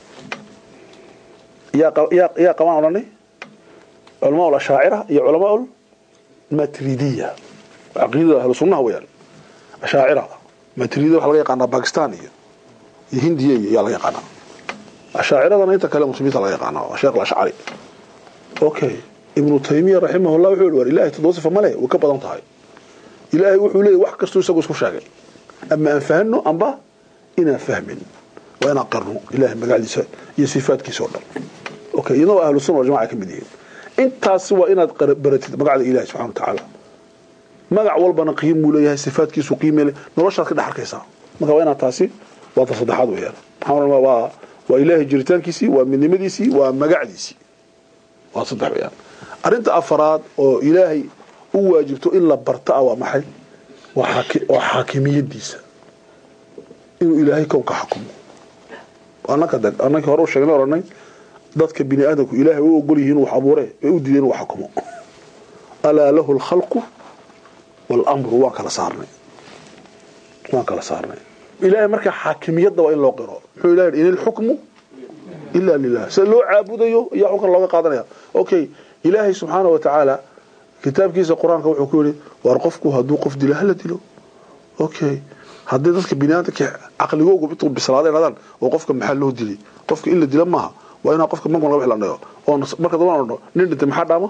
yaa qabaan odhanay culamaa ashaacira iyo culamaa matridiya caqiidada ahlu sunnaha weyaan ashaacira matridiya waxa laga yaqaanaa bakistan iyo iyo hindiya iyo yaa laga yaqaanaa ashaaciradana inta kale muslimiinta laga yaqaanaa sheekh alashcari okay ibnu taymiya raximahullah wuxuu yihi war ilahay toddoba sifa male way ka badan tahay ilaahay wuxuu leeyahy wax kastuu isagu isku sheegay ama aan fahno amba inaan fahmin waa inaan qirno ilahay magacdiisa iyo sifaadkiisa oo dhan okay iyadna waa ahlu sunna waljamaca ka mid yihiin intaasi waa inaad baratid magacda ilahi subxana wa tacaala magac walbana qiimuu leeyahay sifaadkiisu qiime le noloshaad ka dhex arkaysaa marka waa inaad taasi waa ta saddexaad weeyaan maxaa waa waa ilaahay jiritaankiisii waa midnimadiisii waa magacdiisii waa saddex weeyaan arrinta afaraad oo ilaahay u waajibto in la barta ah waa maxay waa xaakimiyadiisa inuu ilaahay kownka xakumo annakii hore u sheegnay oranay dadka bini aadamku ilaahay u ogol yihiin wax abuure way u diideen inuu xakumo alaa lahu alkhalqu waalamru waan kala saarnay waan kala saarnay ilaahay marka xaakimiyadda waa in loo qiro muxuu ilahay in ilxukmu ila lilah sida loo caabudayo ayaa xukun looga qaadanaya okay ilaahay subxaana wa tacaala kitaabkiisa qur-aanka wuxuu ku yihi war qofku hadduu qof dilo hala dilo okay haddii dadka biniaadamka caqligoogu intuu bislaada hadaan oo qofka maxaa loo dilay qofka in la dila maaha waa inaa qofka mankan laga xilanayo oo marka dambana odhno nin dhintay maxaa dhaama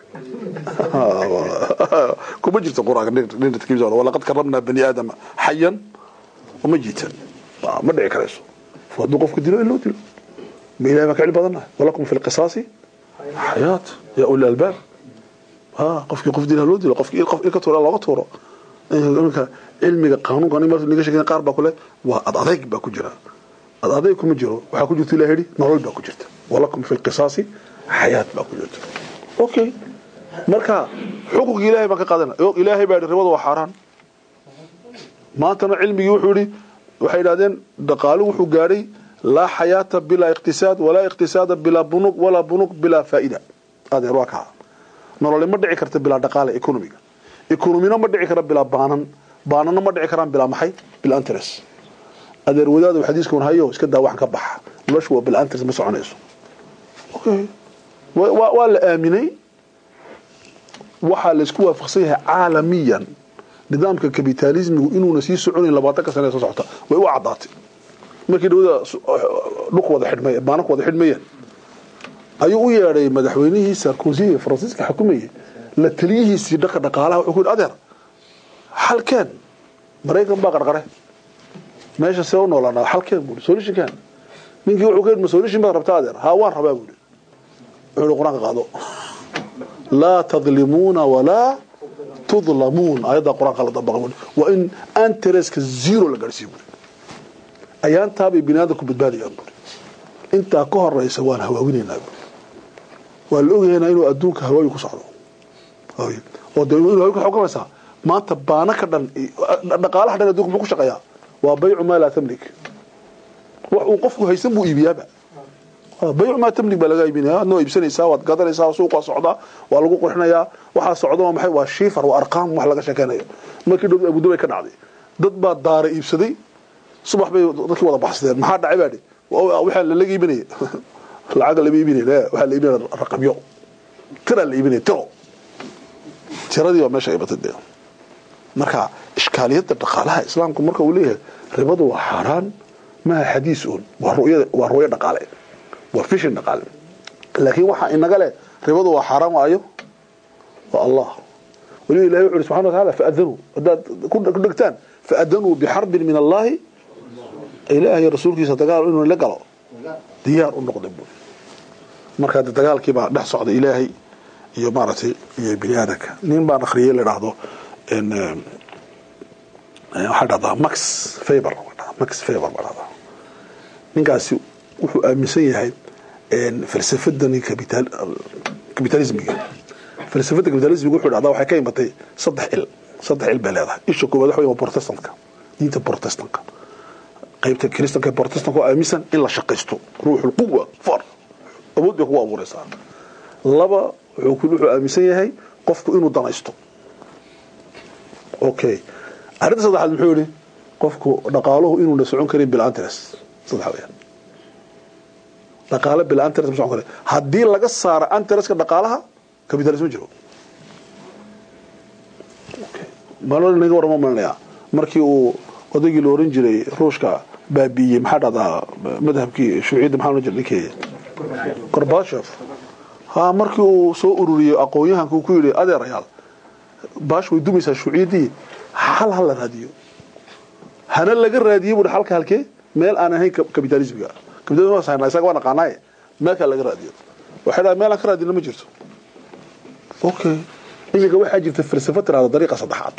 kuma jirto qur-aanka nin dhintay walaqad karramnaa bani aadama xayan uma jiitan ma dhici karayso hadduu qofka dilo in loo dilo ma ilahay baan ka cili badannahay walakum fi lqisaasi xayaat yaa uli albaab qofkii qof dila loo dilo qofkii qof ilka tuura looga tuuro marka cilmiga qaanuunka mar niga sheegay qaar baa kule waa ad adayg baa ku jira ad adayg kuma jiro waxaa ku jirta ilahay yidhi nolol baa ku jirta walakum fi lqisaasi xayaat baa ku jirta okay marka xuqunkii ilahay baan ka qaadana ilaahay baa yidhi ribadu waa xaaraan maantana cilmigii wuxuu yidhi waxay yidhahdeen dhaqaalu wuxuu gaadhay laa xayaata bilaa iqtisaad walaa iqtisaada bilaa bunug walaa bunug bilaa faa'ida adeer waa kaa nolole ma dhici karta bilaa dhaqaale economiga economina ma dhici kara bilaa baanan baanana ma dhici karaan bilaa maxay bilaa interest adeer wadaadu xadiiskan hayo iska daa waxan ka baxa noloshu waa bilaa interest ma soconayso okay waa la aaminay waxaa laysku waafaqsan yahay caalamiyan nidaamka kapitalismigu inuuna sii soconayn labaatanka sane soo socota way u caddaatay markii dhawada dhulku wada xidhmay baananku wada xidhmayeen ayuu u yeedhay madaxweynihii sarkozy ee faransiiska xukumayay la taliyihiisii dhanka dhaqaalaha wuxuu ku yidhi adeer xalkeen maraykan baa qarqare meesha see u noolaanaa xalkeen buui solutionkan ninkii wuxuu ka yidhi ma solution baad rabtaa adeer haa waan rabaa buui wuxuu yidhi qur-aanka qaado laa tadlimuuna walaa tudlamuun ayaddaa qur-aanka la dabaqa buui waa in antereska zero la gaadhsiiyo buui ayaantaabay bini aadamku badbaadayaan buui intaa ka horeysa waan hawaawinaynaa buui waa la ogyahaynaa inuu adduunka hawaayi ku socdo oo de inu hawaayi ku garanaysaa maanta baana ka dhan dhaqaalaha dhan adduunka muxuu ku shaqeeyaa waa baycu maa laa tamlik wax uu qofku haysan buu iibiyaaba baycu maa tamlik baa laga iibinaya adna waa iibsanaysaa waad gadanaysaa suuqaa socdaa waa lagu qurxinayaa waxaa socda waa maxay waa shiifar waa arqaam wax laga sheekeynayo markii dhow abudabay ka dhacday dad baa daara iibsaday subax bay dadkii wada baxsadeen maxaa dhacay baa dhi waxaa lalaga iibinaya lacaga lama iibinay waxaa la iibinaya raqamyo tiraa la iibinaya tiro tiradii baa meesha ibatay dee marka ishkaaliyadda dhaqaalaha islaamku marka uu leeyahay ribadu waa xaaraan maaha xadiis un waa ru'yada waa ru'yo dhaqaale waa fishin dhaqaale laakiin waxaa inaga leh ribadu waa xaaraan waayo waa allah waliba ilahi wuxu uhi subxana wa taala faadanuu haddaad ku dhegtaan faadanuu bixarbin min allahi ilaahay rasuulkiisa dagaal inuu la galo diyaar u noqday buui marka de dagaalkii baa dhex socday ilaahay iyo maaragtay iyo bini aadamka nin baan akhriyay la dhahdo waxaa dhahdaa max faber max faber baa dhahdaa ninkaasi wuxuu aaminsan yahay falsafadani capitalismiga falsafada capitalismiga wuxuu dhahdaa waxay ka imatay saddex il saddex il bay leedahay isha koowaad waxa wey waa protestantka diinta protestantka qaybta kristanka protestanka oo aaminsan in la shaqaysto ruuxul quwa far awood bay kugu abuuraysaa laba wuxuu ku- wuxuu aaminsan yahay qofku inuu danaysto okay arrinta saddexaad muxuu yihi qofku dhaqaaluhu inuuna socon karin bilantres saddex weyaan dhaqaale bilantres ma socon karin haddii laga saaro antreska dhaqaalaha capitalism ma jiro malo naga warama malinayaa markii uu odaygii la oran jiray ruushka baabiiyey maxaa dhahdaa madhabkii shuuciyadda maxaa oran jiray ninkii gorbashov ha markii uu soo ururiyey aqoon-yahanka uu ku yidhi adeerayaal baash way dumaysaa shuuciyaddii xal ha la raadiyo hana laga raadiyey buuhi xalka halkee meel aan ahayn kapitalismiga kapitalism waa sahnaa isaga waa naqaanaaye meelkaa laga raadiyo waxay dhahay meel aan ka raadina ma jirto okay iminka waxaa jirta falsafo tirahda dariiqa saddexaad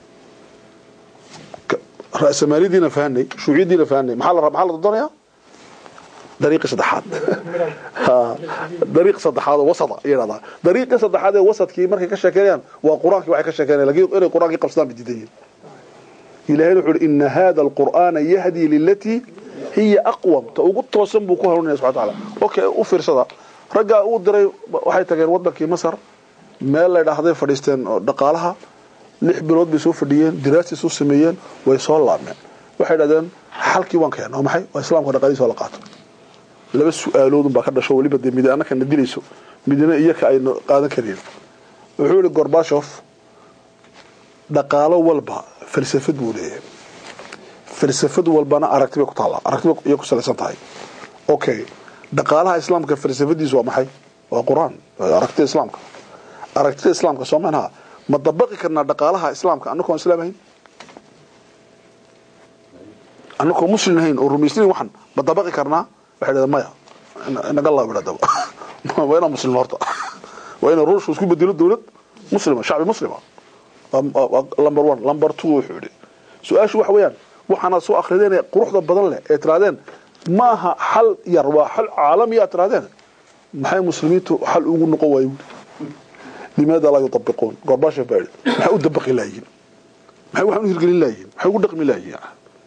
Ka- ra'samaalidiina fahanay shuuciyadiina fahanay maxaa la maxaa la doonayaa dariiqi saddexaad Ha, dariiq saddexaad oo wasada ayay dhahdaa dariiqi saddexaad ee wasadkii markay ka sheekeynayaan waa qur-aankii waxay ka sheekeynayaan laakiin inay qur-aankii qabsadaan bay diidan yihiin ilaahayna wuxuu ihi ina hada alqur'aana yahdii lilatii hiya aqwam ta ugu toosan buu ku hanuunaya subxana tacaala okay u fiirsada raggaa uu diray waxay tageen wadankii masar meel la dhahday fadhiisteen oo dhaqaalaha lix bilood bay soo fadhiyeen diraastis u sameeyeen way soo laabmeen waxay dhahdeen xalkii waan keenay oo maxay waa islaamka dhaqaalihiisa oo la qaato laba su-aaloodun baa ka dhasho weliba dee midi annaka na dilayso midina iyaka aynu qaadan kareen wuxuu yihi gorbashov dhaqaalo walba falsafad buu leeyahay falsafad walbana aragti bay ku taallaa aragti bay iyay ku salaysan tahay okay dhaqaalaha islaamka falsafadiisu waa maxay waa qur-aan waa aragtida islaamka aragtida islaamka soo manaha ma dabaqi karnaa dhaqaalaha islaamka annagoon islaam ahayn annagoo muslim ahayn oo rumaysnayn waxan ma dabaqi karnaa waxay dhahdeen maya inaga laabidha daba waa inaan muslim horta waa inaan ruushku isku bedelo dowlad muslima shacbi muslima number one number two wuxuu yidhi su-aashu waxa weeyaan waxaanaad soo akrideen ee quruxda badan leh ee tirahdeen ma aha xal yar waa xal caalami aad tirahdeen maxay muslimiintu xal ugu noqon waayo limaada laa yutabiquun gorbasha baa yidhi maxay u dabaqi laayihin maxay waxaan u hirgelin laayihin maxay ugu dhaqmi laayihin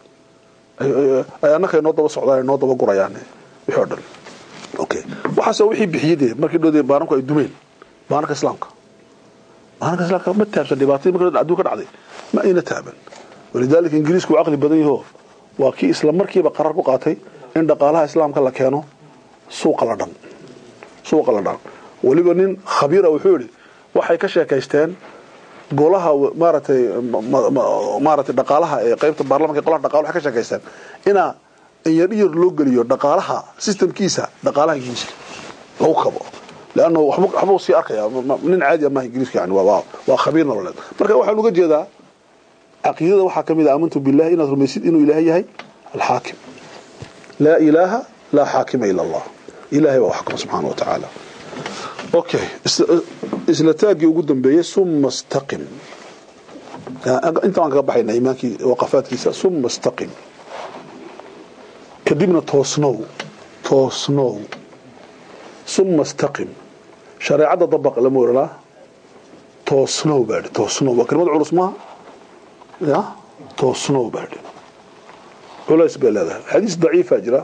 ay annaka noo daba socdaan noo daba gurayaan wixii oo dhan okay waxaasoo wixii bixiyey dee markii dhoodee baananku ay dumeen baananka islaamka baananka islaamka ma taabsan dhibaatadii markii adduun ka dhacday ma ayna taaban walidaalika ingiriisku waa caqli badan yaho waa kii isla markiiba qarar ku qaatay in dhaqaalaha islaamka la keeno suuqa la dhan suuqa la dhan weliba nin khabiira wuxuu yidhi waxay ka sheekaysteen golaha maaragtay maaragtay dhaqaalaha ee qaybta baarlamanka ee golaha dhaqaalaha waxay ka sheekaysteen inaa inyar iyar loo geliyo dhaqaalaha systemkiisa dhaqaalaha ingiriiska lagu kabo leanna waxba waxbuu sii arkaya nin caadi maaha ingiriiska yani waa waa khabiir nololeed marka waxaan uga jeedaa caqiidada waxaa ka mid ah aamantu billahi inaad rumaysid inuu ilaahay yahay alxaakim laa ilaaha laa xaakima ila allah ilahay baa waxkama subxaana wa tacaala okay isla taagii ugu dambeeyey suma staqim inta waan kaga baxayna imaankii waqafaadkiisa suma staqim kadibna toosnow toosnow suma staqim shareecadda dabaq lama oranaa toosnow baa dhi toosnow waa kelimad culus maaha ya toosnow baa dhi culays bay leedahay xadiis daciifa jira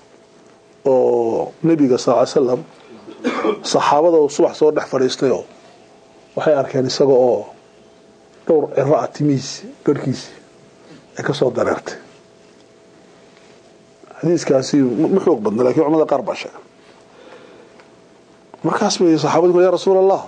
oo nebiga sal ly slam saxaabada oo subax soo dhex fadhiistayoo waxay arkeen isaga oo dhowr ciro ah timihiisi garhkiisi ay ka soo dareertay xadiiskaasi ma xoog badna lakin culamada qaar baa sheega markaas bay saxaabadi ku ya rasuul allah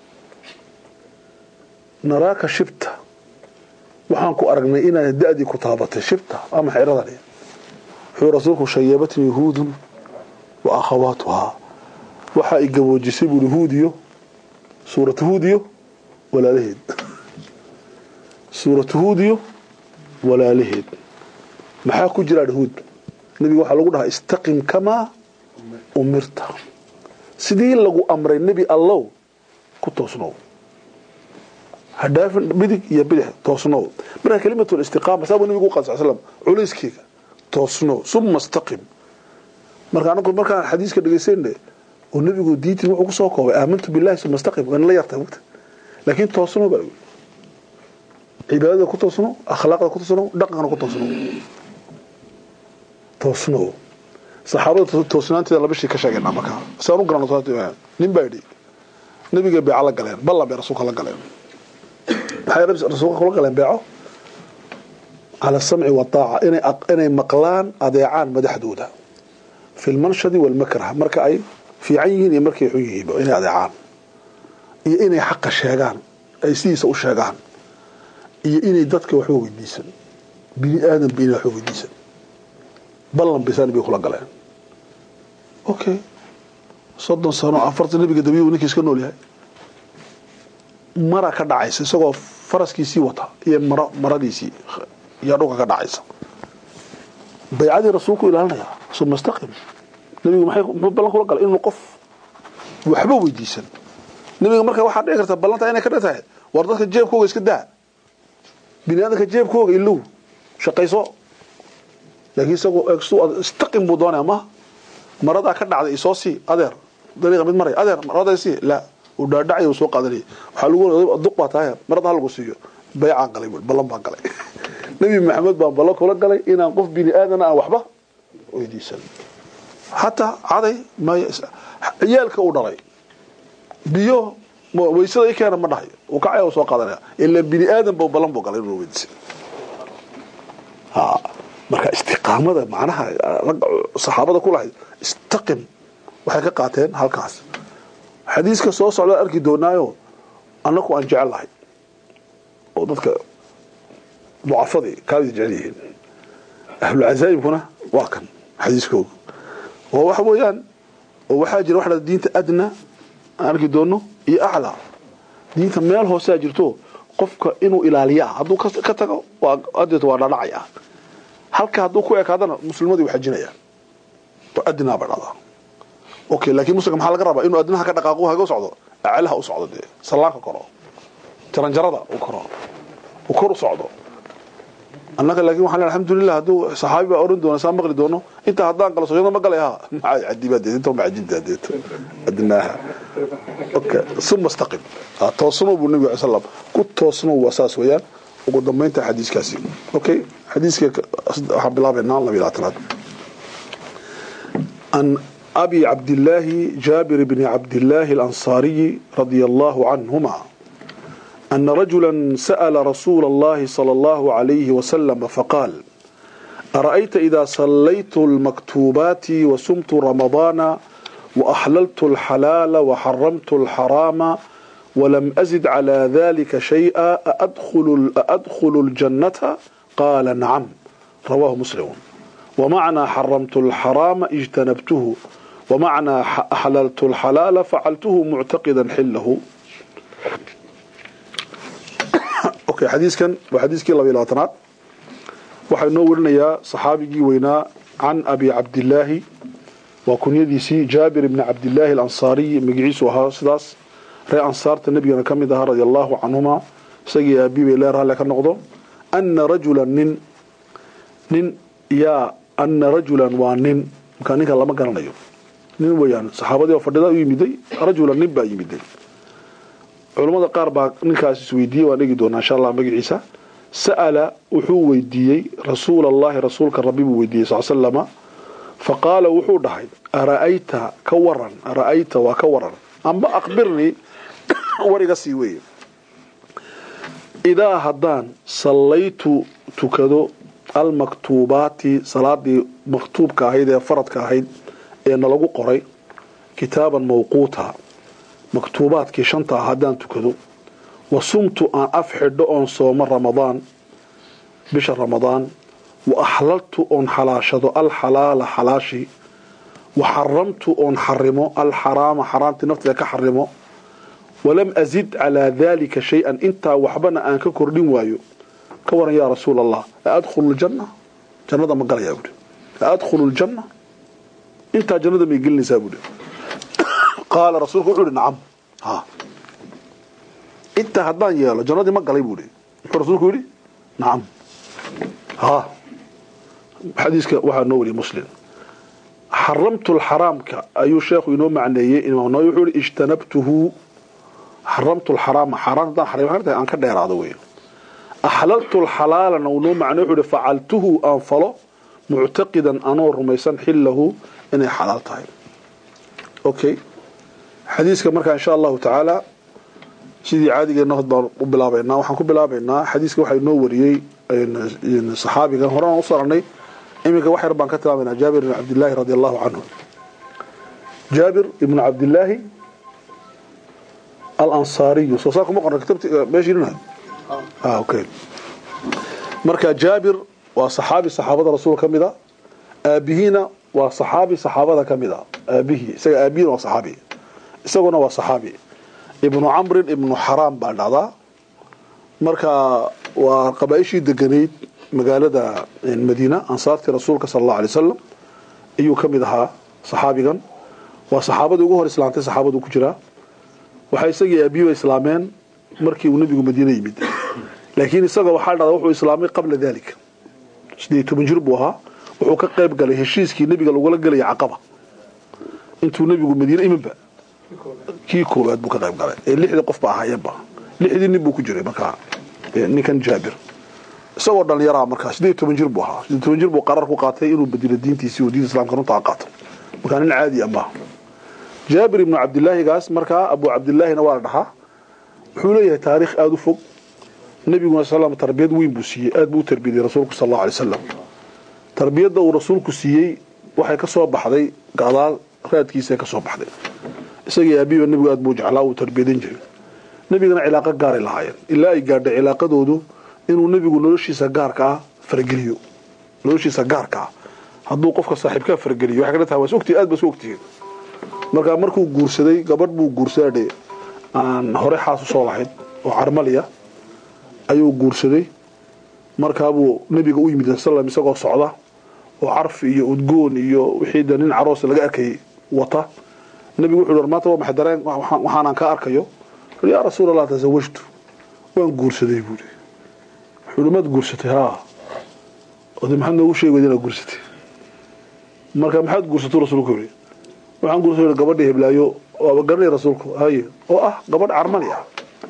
naraaka shibta waxaan ku aragnay inaad da-dii ku taabatay shibta ama xeradani wuxuu rasuulku shayabatni yahuudun wa akhawaatuhaa waxa ay gaboojisay buuri huudiyo suuratu huudiyo walaalaheed suuratu huudiyo walaalaheed maxaa ku jira huud nebiga waxaa lagu dhahaa istaqim kamaa umirta sidii lagu amray nebi allow ku toosnow hadhaafin midig iyo bidix toosnow marka kelimatul istiqaama saabuu nebigu u qal sal slam culayskeega toosnow suma istaqim marka anagu markaan xadiiska dhegaysayne oo nebigu diintii wuxuu ku soo koobay aamantu billahi suma istaqim waana la yartay wagta laakiin toosnow baa lagu cibaadada ku toosnow akhlaaqda ku toosnow dhaqankana ku toosnow toosnow saxaabada toosnaanteeda laba shay ka sheegaynaa markaa saan u garano nin baa yidhi nabiga beeco la galeen ballan bay rasuulka la galeen maxay rasuulka kula galeen beeco cala samci wataaca inay inay maqlaan adeecaan madaxdooda fi lmanshadi walmakrah marka ay fiican yihiin iyo markay xun yihiinba inay adeecaan iyo inay xaqa sheegaan ay sidiisa u sheegaan iyo inay dadka waxba weydiisan bini aadamba inay waxba weydiisan ballan baysaa nabiga kula galeen okay soddon sano afartan nabiga dabiyu ninkii iska nool yahay mara ka dhacaysa isagoo faraskiisii wata iyo maro maradiisii yaa dhulka ka dhacaysa baycadii rasuulku ilaalinaya suma istaqim nabigu maxay muxuu ballan kula galay inuu qof waxba weydiisan nabiga marka waxaa dhici karta ballanta inay ka dhan tahay war dadka jeebkooga iska daa bini aadamka jeebkooga ilow shaqayso laakiin isagoo istaqim buu doonaya ma maradaa ka dhacday isoo sii adeer dariiqa mid maray adeer marada sii la uu dhaadhacay uu soo qaadanayay waxaa lagu duq baa tahay marada hal lagu siiyo baycaan galay ballan baan galay nabi maxamed baan ballan kula galay inaan qof bini aadana aan waxba weydiisan hataa caday ciyaalka uu dhalay biyo waysada i keena ma dhahayo uu kacaya uu soo qaadanaya ilaa bini aadan ba ballan buu galay inuu weydiisan marka istiqaamada macnaha ragga saxaabada ku lahayd istaqim waxay ka qaateen halkaas xadiiska soo socda arki doonaayo annaku aan jecel lahay oo dadka ducafadii kaadi jecel yihiin ahlucazaa'ibkuna waa kan xadiiskooga oo waxa weeyaan oo waxaa jira waxa diinta adna aan arki doono iyo aclaa diinta meel hoosaa jirto qofka inuu ilaaliyaa hadduu ka tago adeeto waa dhadhacaya halka hadduu ku ekaadana muslimadii u xajinayaan oo adnaa ba dhahdaa okay laakiin muslimka maxaa laga rabaa inuu adnaha ka dhaqaaqo haga socdo aclaha u socdo dee sallaanka koro jaranjarada u koro u kor u socdo annaga laakiin waxaan leeyahay alxamdulillah hadduu saxaabi baa oran doona saa maqli doono inta haddaan galo soojada ma galay ha maxaa cadibaa deed inta ma cajinta deeto adnaaha okay suma istaqim toosno buu nabiga sallam ku toosno waa saas weeyaan ugu dambeynta xadiiskaasi okay xadiiska waxaan bilaabaynaa laba iyo labaatanaad an abi cabdillaahi jaabir bni cabdillaahi alansaariyi radia allahu canhuma أن رجلا سأل رسول الله صلى الله عليه وسلم فقال أرأيت إذا صليت المكتوبات وسمت رمضان وأحللت الحلال وحرمت الحرام ولم أزد على ذلك شيئا أأدخل, أأدخل الجنة قال نعم رواه مسلم ومعنى حرمت الحرام اجتنبته ومعنى أحللت الحلال فعلته معتقدا حله okay xadiiskan waa xadiiskii laba iyo labaatanaad waxaa inoo warinayaa saxaabigii weynaa can abi cabdillaahi waa kunyadiisii jaabir ibni cabdillaahi alansaariyi magaciisu ahaa sidaas ree ansaarta nebigana ka mid ahaa radia allahu canhuma isagii aabii bay lee ralle ka noqdo ana rajulan nin nin yaa ana rajulan waa nin markaa ninka lama garanayo nin weeyaan saxaabadii oo fadhida u yimiday rajulan nin baa yimiday culamada qaar baa ninkaas isweydiiyey waan dhegi doonaa insha allah magaciisa sa'ala wuxuu weydiiyey rasuul allahi rasuulka rabbi buu weydiiyey sal slama faqaala wuxuu dhahay ara'ayta ka waran ara'ayta waa ka waran amba akhbirnii war iga sii weeye idaa haddaan sallaytu tukado almaktuubaati salaadii maktuubka ahayd ee faradka ahayd ee nalagu qoray kitaaban mawquuta maktuubaadkii shanta ah haddaan tukado wa sumtu aan af xidho oon soomo ramadaan bisha ramadaan wa axlaltu oon xalaashado alxalaala xalaashii wa xaramtu oon xarimo alxaraama xaraamtii nafteeda ka xarimo walam azid calaa daalika shay-an intaa waxbana aan ka kordhin waayo ka waran yaa rasuul allah aadkhulu ljanna jannada ma galayaa buhi aadkhulu ljanna intaa jannada may gelinaysaa buhi qaala rasuulku wuxuu ihi nacam ha intaa haddaan yeelo jannadii ma galay buu ihi muxuu rasuulku yidhi nacam ha xadiiska waxaa noo wariyay muslim xaramtu lxaraamka ayuu sheekhu inoo macneeyey imaam nawawi wuxuu ihi ijtanabtuhu xaramtu lxaraama xaaraan haddaan xarim hartahay aan ka dheeraado wey axlaltu lxalaalana uu noo macney wuxuu ihi facaltuhu aan falo muctaqidan anoo rumaysan xillahu inay xalaal tahay okay xadiiska markaa insha allahu tacaala sidii caadigeena hod baan u bilaabaynaa waxaan ku bilaabaynaa xadiiska waxaa inoo wariyey saxaabigan horena u saranay iminka wax yar baan ka tilaabaynaa jaabir ibn cabdillaahi radi allahu canhu jaabir ibnu cabdillaahi alansaariyu soo saa kuma qorna kitabti meeshiinina ah okay marka jaabir waa saxaabi saxaabada rasuulka ka mid a aabihiina waa saxaabi saxaabada ka mid a aabihii isaga aabihiina waa saxaabi isaguna waa saxaabi ibnu camrin ibnu xaraam baa dhacdaa marka waa qabaaishii deganayd magaalada madiina ansaartii rasuulka sala allahu alay wasalam ayuu ka mid ahaa saxaabigan waa saxaabadii ugu hor islaamtay saxaabadu ku jiraa waxaa isagii aabiyiba islaameen markii uu nebigu madiine yimid laakiin isaga waxaa dhacda wuxuu islaamay qabla dalika sideed toban jir buu ahaa wuxuu ka qayb galay heshiiskii nebiga lagula gelaya caqaba intuu nebigu madiine iminba kii koowaad buu ka qayb galay ee lixdii qof ba ahaayeenba lixdii nin buu ku jiray markaa ninkan jaabir isagoo dhalinyaraa markaa sideed toban jir buu ahaa sideed toban jir buu qarar ku qaatay inuu bedilo diintiisii oo diinta islamka runtaa qaato markaa nin caadi ama jaabir ibnu cabdilaahigaas markaa abu cabdilaahina waa la dhahaa wuxuu leeyahay taariikh aada u fog nebiguna sal tarbiyad weyn buu siiyey aad buu u tarbiyadiyey rasuulku sal allau alay wasalam tarbiyadda uu rasuulku siiyey waxay ka soo baxday gadaal raadkiisa ka soo baxday isagii aabiba nebigu aad buu jeclaa uu tarbiyadan jiray nebigana cilaaqo gaaray lahaayeen ilaa ay gaadhay cilaaqadoodu inuu nebigu noloshiisa gaarka ah farageliyo noloshiisa gaarka ah hadduu qofka saaxiibkaa farageliyo waxay ka tahay waa is ogtihi aad ba isu ogtihiin markaa markuu guursaday gabadh buu guursadadhe aan hore xaas u soo lahayd oo carmaliya ayuu guursaday markaabuu nebiga u yimid slam isagoo socda oo carfi iyo udgoon iyo wixii de nin caroos laga arkayay wata nebigu wuxuu maanta waa maxay dareen waxaanaan ka arkayo yaa rasuul allah tasawajtu waan guursaday buuri wuxuu maad guursatay haa ode maxaad noogu sheegi weyda inaad guursatay marka maxaad guursatu rasuulku yiri waxaan guursaday gabadha heblaayo waaba garanay rasuulku haye oo ah gabadh carmali ah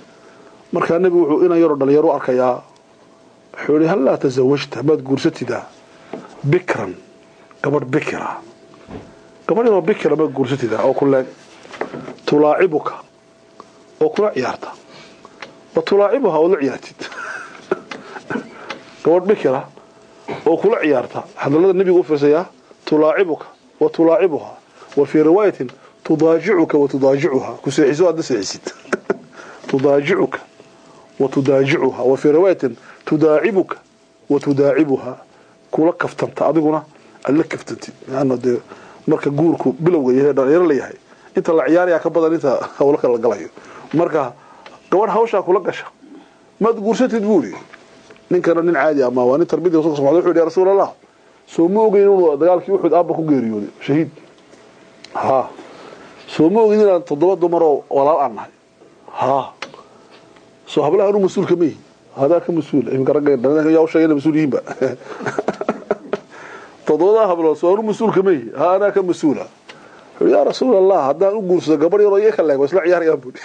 markaa nebigu wuxuu inan yaroo dhalinyaro arkayaa wuxuu yihi hal laa tasawajta maad guursatidaa bikran gabadh bikira gabadh yaroo bikira maad guursatidaa oo kuleeg tulaacibuka oo kula ciyaarta wa tulaacibuha oo la ciyaartid gabadh bikira oo kula ciyaarta hadalada nebigu u fiirsayaa tulaacibuka wa tulaacibuha wa fii riwaayatin tudaajicuka wa tudaajicuha ku seexiso aadna seexisid tudaajicuka wa tudaajicuha wa fii riwaayatin tudaacibuka wa tudaacibuha kula kaftanta adiguna aad la kaftantid laanna dee marka guurku bilowga yahay dhalinyaro la yahay inta la ciyaarayaa ka badan inta hawlo kala galayo marka gabadh hawshaa kula gasha maad guursatid buuri ninkana nin caadi ama waa nin tarbiyadii rasulka sal wuxuu yidhi ya rasuul allah soo ma ogeyn inuu dagaalkii uxud aabba ku geeriyooday shahiid ha soo ma ogeyn inaan toddoba dumar oo walaal aan nahay ha soo hablaha anu mas-uulka ma yihi hadaa ka mas-uul iminka ragga yaa u sheegay inay mas-uul yihiinba toddobadaa hablood soo anu mas-uulka ma yihi ha anaa ka mas-uula wuxuu yaa rasuul allah haddaan u guursado gabadh yaroo iyo ka leeg waa isla ciyaarayaan buuri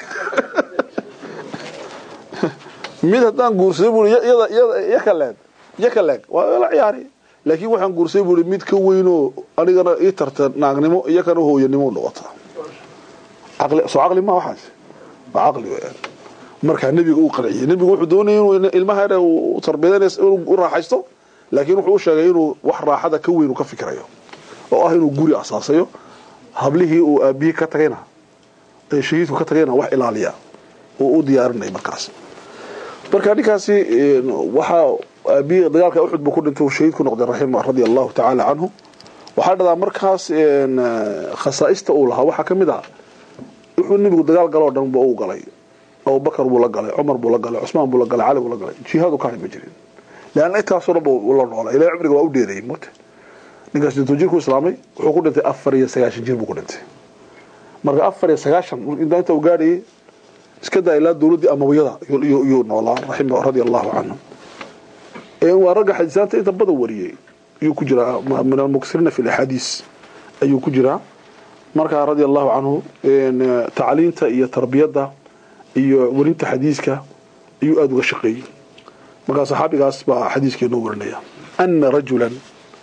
mid haddaan guursaday buuri iyada iyada yakaleeg yakaleeg waa la ciyaari laakiin waxaan guursaday buuri mid ka weynoo anigana ii tarta naagnimo iyo kana hooyanimo noqota caqli soo caqli ma waxaas waa caqli weeyaan markaa nebiga uu qanciyey nebigu wuxuu doonayay inuu ilmaha yare uu tarbiyadanays inuu u raaxaysto laakiin wuxuu u sheegay inuu wax raaxada ka weyn uu ka fikirayo oo ah inuu guri asaasayo hablihii uu aabihii ka tagayna ee shahiidku ka tagayna wax ilaaliya oo u diyaarinay markaas marka ninkaasi waxaa aabihii dagaalka uxud buu ku dhintay uu shahiid ku noqday raxima radia allahu tacaala canhu waxaa dhadaa markaas khasaa'ista uu lahaa waxaa ka mid ah wuxuu nebigu dagaal galoo dhan ba u galay abubakar buu la galay cumar buu la galay cusmaan buu la galay cali buu la galay jihaadu ka ma jirin leanna intaasoo dhan buu la noolay ilahay cumriga waa u dheereeyey mute ninkaas dintuu jirku islaamay wuxuu ku dhintay afar iyo sagaashan jir buu ku dhintay marka afar iyo sagaashan intaa inta uu gaadhayay iska daa ilaa dowladdii amawiyada iyuu noolaa raxima radia allahu canhu waa ragga xadiisaanta inta badan wariyey ayuu ku jiraa min almuksirina fi laxaadiis ayuu ku jiraa markaa radia allahu canhu tacliinta iyo tarbiyadda iyo werinta xadiiska ayuu aada uga shaqeeyey markaa saxaabigaas baa xadiiskeenoo warinaya ana rajulan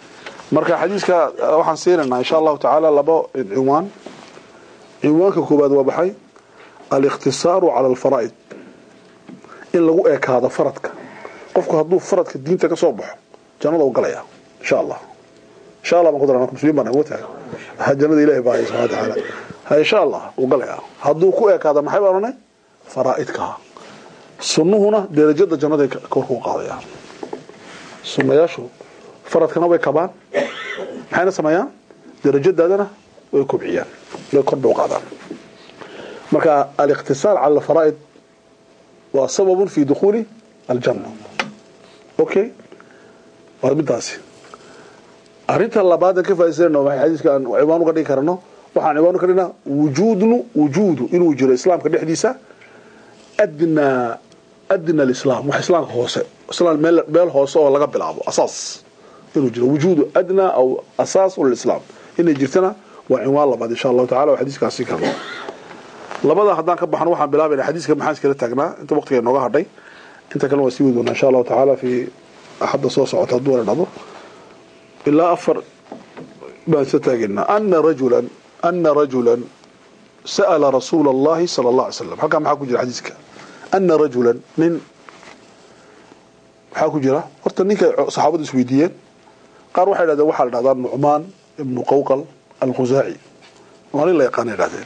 marka xadiiska waxaan siinaynaa insha allahu tacaala labo cinwaan cinwaanka koobaad waa baxay alikhtisaaru cala alfaraa'id in lagu ekaado faradka qofku hadduu faradka diinta ka soo baxo jannada u galaya insha allah insha allah baan ku daraa muslimiin baan ugu tahay ha jannada ilaahay baa subhanahu wa ta'ala ha insha allah u galaya hadduu ku ekaado maxay baan oranay faraa'idka sunnuhuna derajada jannada kor ku qaadaya sunnayaashu faradkana way kabaan maxayna sameeyaan darajadaadana way kobciyaan way kor bay u qaadaan marka aliqtisaar cala alfaraa'id waa sababun fi dukhuuli aljanna okay waa midaasi arrinta labaad ka faa'iideysano waxay xadiiska aan ciwaan uga dhigi karno waxaan ciwaan uga dhignaa wujuudnu wujuudu inuu jiro islaamka dhexdiisa adnaa adna alislaam wax islaamka hoose islaam meel meel hoose oo laga bilaabo asaas inuu jiro wujuudu adnaa aw asaas lislaam inay jirtana waa cinwaan labaad insha allahu tacala oo xadiiskaas sii karno labada haddaan ka baxno waxaan bilaabayna xadiiska maxaan iskala taagnaa inta waqtiga nooga hadhay inta kalena waa sii wadi doonaa insha allahu tacaala fi axadda soo socota hadduu wala dhado ilaa afar baan isla taageynaa ana rajulan ana rajulan sa'ala rasuula allahi sala allah alay slam halkaa maxaa ku jira xadiiska ana rajulan nin maxaa ku jira horta ninka saxaabadu isweydiiyeen qaar waxay dhahdeen waxaa la dhahdaa nucmaan ibnu qawqal alkhusaaci waa nin la yaqaana dhahdeen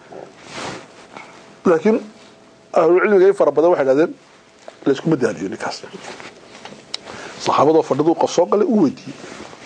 laakiin ahlucilmiga in fara badan waxay dhahdeen layskuma daaliyo ninkaas saxaabadoo fadhiduu qof soo galay u weydiiyey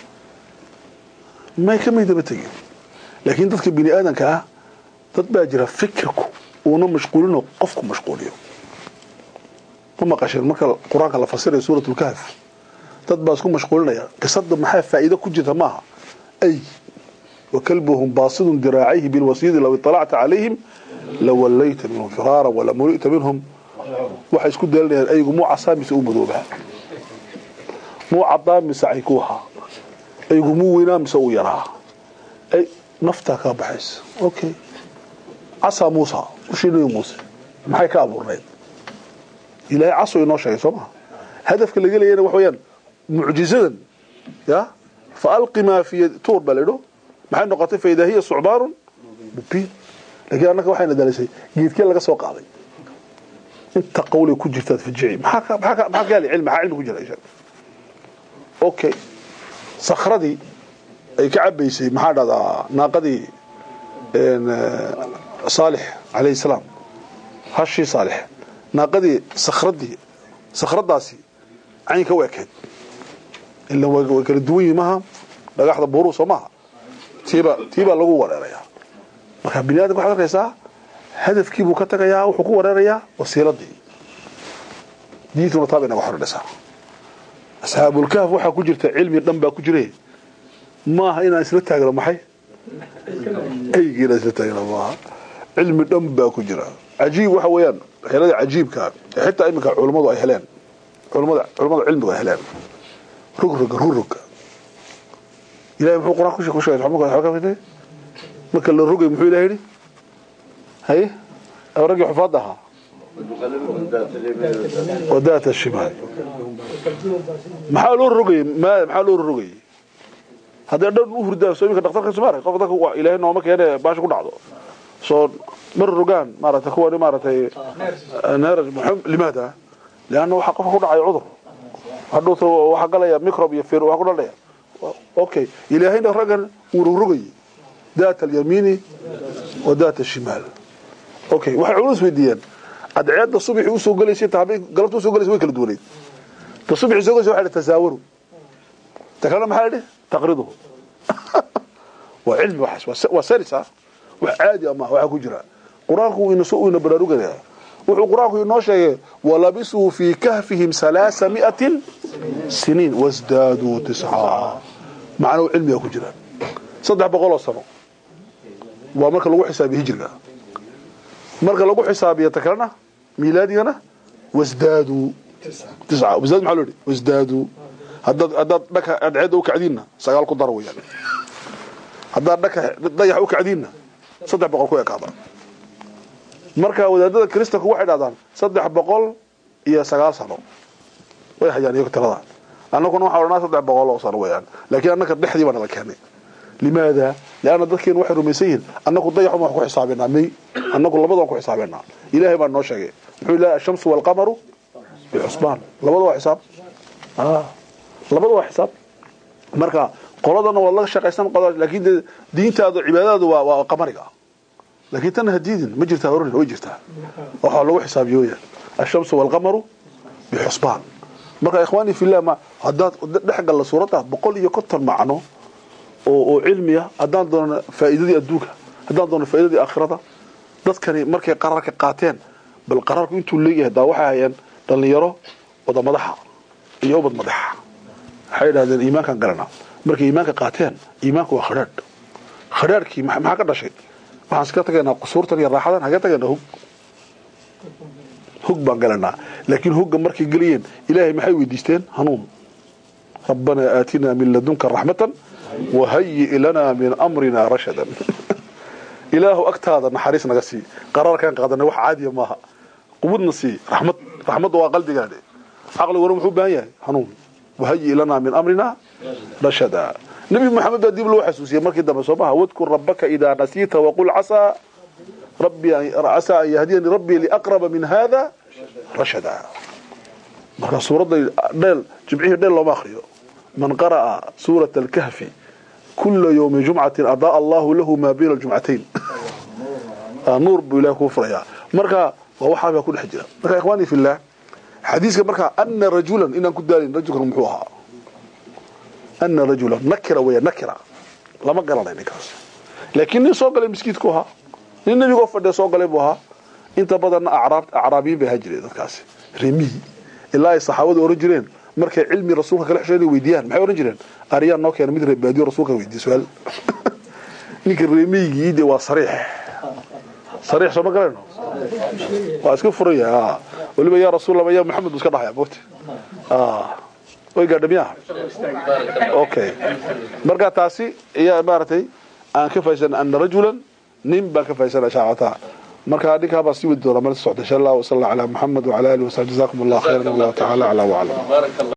may kamay daba tegin laakiin dadka bini aadanka ah dad baa jira fikirku uuna mashquulinoo qofku mashquuliyo ma maqasheen marka qur-aanka la fasirayo suurat lkahf dad baa isku mashquulinaya qisada maxaa faa'iido ku jirta maaha ay wakalbuhum baasidun diraacayhi bilwasiidi law iطalacta calayhim lawallayta minhum firaara walamuli'ta minhum waxay isku daalinayaan aygu muu casaa mise u madooba muu cadaa mise caykuuha aygu muu weynaa mise u yaraa ay naftaa kaa baxaysa okay casaa muusa ushii nabi muuse maxay ka abuurnayd ilaahay caso inoo sheegay soo maha hadafka laga leeyana wax weeyaan mucjizadan ya faalqi maa fi tuur baa laydho maxay noqotay fa idaa hiya sucbaanun mubiin laakiin annaka waxayna dalisay geedkee laga soo qaaday inta qawlay ku jirtaad fajici maxaa maxaa maxaa gaali cilmi maxaa cilmi ku jira sheeg okay sakhradii ay ka cabaysay maxaa dhahdaa naaqadii saalix calayhi salaam hashii saalix naaqadii sakhradii sakhradaasi caynka u ekeyd ila way kala duwan yihin maaha dhagaxda buuruu soo maaha tiibaa tiibaa lagu wareerayaa marka bini adamka waxaad arkaysaa hadafkii buu ka tagayaa wuxuu ku wareerayaa wasiiladii diintuna taa bay naga xordhisaa asxaabulkahf waxaa ku jirta cilmi dhan baa ku jire maaha inaan isla taagno maxay eygii inaan isla taagno maaha cilmi dhan baa ku jira cajiib waxa weeyaan waxyaalada cajiibka ee xitaa iminka culummadu ay heleen culummada culummada cilmigu ay heleen rugroga ruroga ilahay muxuu qur-aan ku sheegay waxba marka la rogay muxuu ilahay yidhi haye raggii xufaad ahaa wadaata shimaal maxaa loo rogayey maxaa loo rogayey haddee dhan u hurdaan soo iminka dhaktarka sumaar qof dadka ilaahay nooma keene baasha ku dhacdo soo mar rogaan maaragtay kuwani maaragtay neer limaada lianna waxaa qofka ku dhacaya cudur hadhuuta waxaa galaya microb iyo fir waxaa ku dhaldhaya okay ilaahayna raggan wuu rogrogayey daat alyamiini wa daat ashimaal okay waxay culus weydiiyeen adceedda subaxii usoo gelaysay ta habeen galabta usoo gelaysay way kala duwaneyd ta subaxii soo gelaysay waxa tasaawaru ta kalena maxaa idhi taqriduhu waa cilmi waxaas waa saris ah wax caadi ama waxaa ku jira qur-aanku ina soo ina baraarugaya wuxuu qur-aanku inoo sheegay walabisuu fii kahfihim halaasa mi'atin siniin wasdaaduu tiscaa macnahu cilmiga ku jira saddex boqoloo sano waa marka lagu xisaabiyo hijriga marka lagu xisaabiyo ta kalena miilaadigana wasdaaduu tisca wasdaad maxaa loo yidhi wasdaaduu haddaad haddaad dhaka adceedda u kacdiinna sagaal ku dara weeyaan haddaad dhaka dayax u kacdiinna saddex boqol ku ekaada marka wadaadada kristanku waxay dhahdaan saddex boqol iyo sagaal sano way hayaan iyago tirada annaguna waxaa odhanaa saddex boqol oo sano weeyaan laakiin annaka dhexdii baa nala keenay limaada lianna dadkeenu waxay rumaysan yihiin annagu dayaxun waan ku xisaabinaa may annagu labada waan ku xisaabinaa ilaahay baa noo sheegay muxuu ilaha ashamsu waalqamaru bixusbaan labada waa xisaab labada waa xisaab marka qoladana waad laga shaqaysan laakiin dee diintaadu cibaadadaadu waa waa qamariga laakiin tan hadiidin ma jirtaa oran way jirtaa waxaa lagu xisaabiyo weyaan ashamsu waalqamaru bixusbaan marka ikhwaani fillah ma haddaad dhex galla suuradda boqol iyo konton macno oo oo cilmiya haddaan doono faa'iidadii adduunka haddaan doono faa'iidadii aakhirada dadkani markay qararka qaateen bal qararku intuu leeyahay daa waxay hayeen dhallinyaro wada madaxa iyo ubad madaxa waxay idhahdeen iimaankaan garanaa markay iimaanka qaateen iimaanku waa khadhaadh khadhaadhkii maxaa ka dhashay waxaan iska tagaynaa qusuurtan iyo raaxadan hagee tagaynaa hog hog baan galanaa laakiin hogga markay geliyeen ilaahay maxay weydiisteen hanuun rabbanaa aatinaa min ladunka raxmatan wahayi lanaa min amrina rashadan ilaahu agtaada naxariis naga sii qaraarkaan qaadanay wax caadiya maaha quwadna sii raxmad raxmadda waa qalbigaadhe caqliguna muxuu baahan yahay hanuun wahayi lanaa min amrina rashada nabi maxamed baa dib loo xasuusiyey markii dambe soo maha wadkur rabbaka idaa nasiita waqul casaa rabbi casaa an yahdiyani rabbii liaqraba min hada rashada marka suuradda dheel jimcihii dheel looma akriyo man qara'a suurata alkahfi kula yawmi jumcatin adaa allahu lahu maa bayna aljumcatayn nuur buu ilahi kuu furayaa marka waa waxaabaa ku dhex jira marka ikhwaani fillah xadiiska markaa ana rajulan inaan ku daalin rajulkan muxuu ahaa ana rajulan nakira weya nakira lama garanay ninkaas laakiin nin soo galay miskiidku ahaa nin nebigoo fadhiya soo galay buu ahaa inta badanna acraab acraabiyiin bay ahaan jireen dadkaasi remiyi ilaa ay saxaabadu oran jireen markay cilmi rasuulka kala xisheen inay weydiiyaan maxay oran jireen ariyaan noo keena mid reebaadiyo rasuulka weydiiya su-aal ninka reemiyigii de waa sariix sariix soo ma galayno waa iska furan yahay weliba yaa rasuul allah yaa maxamed buu iska dhahaya mogta way gaadha miyaha okay marka taasi ayaa maaragtay aan ka fahaysan ana rajulan nin baan ka fahaysana shaacata marka ninkaa baa sii wadi doona mala socda insha allah wasala ala muxamed wala alihi wasaxbi jazakum allah khayran wallahu tacaala aclaa waclam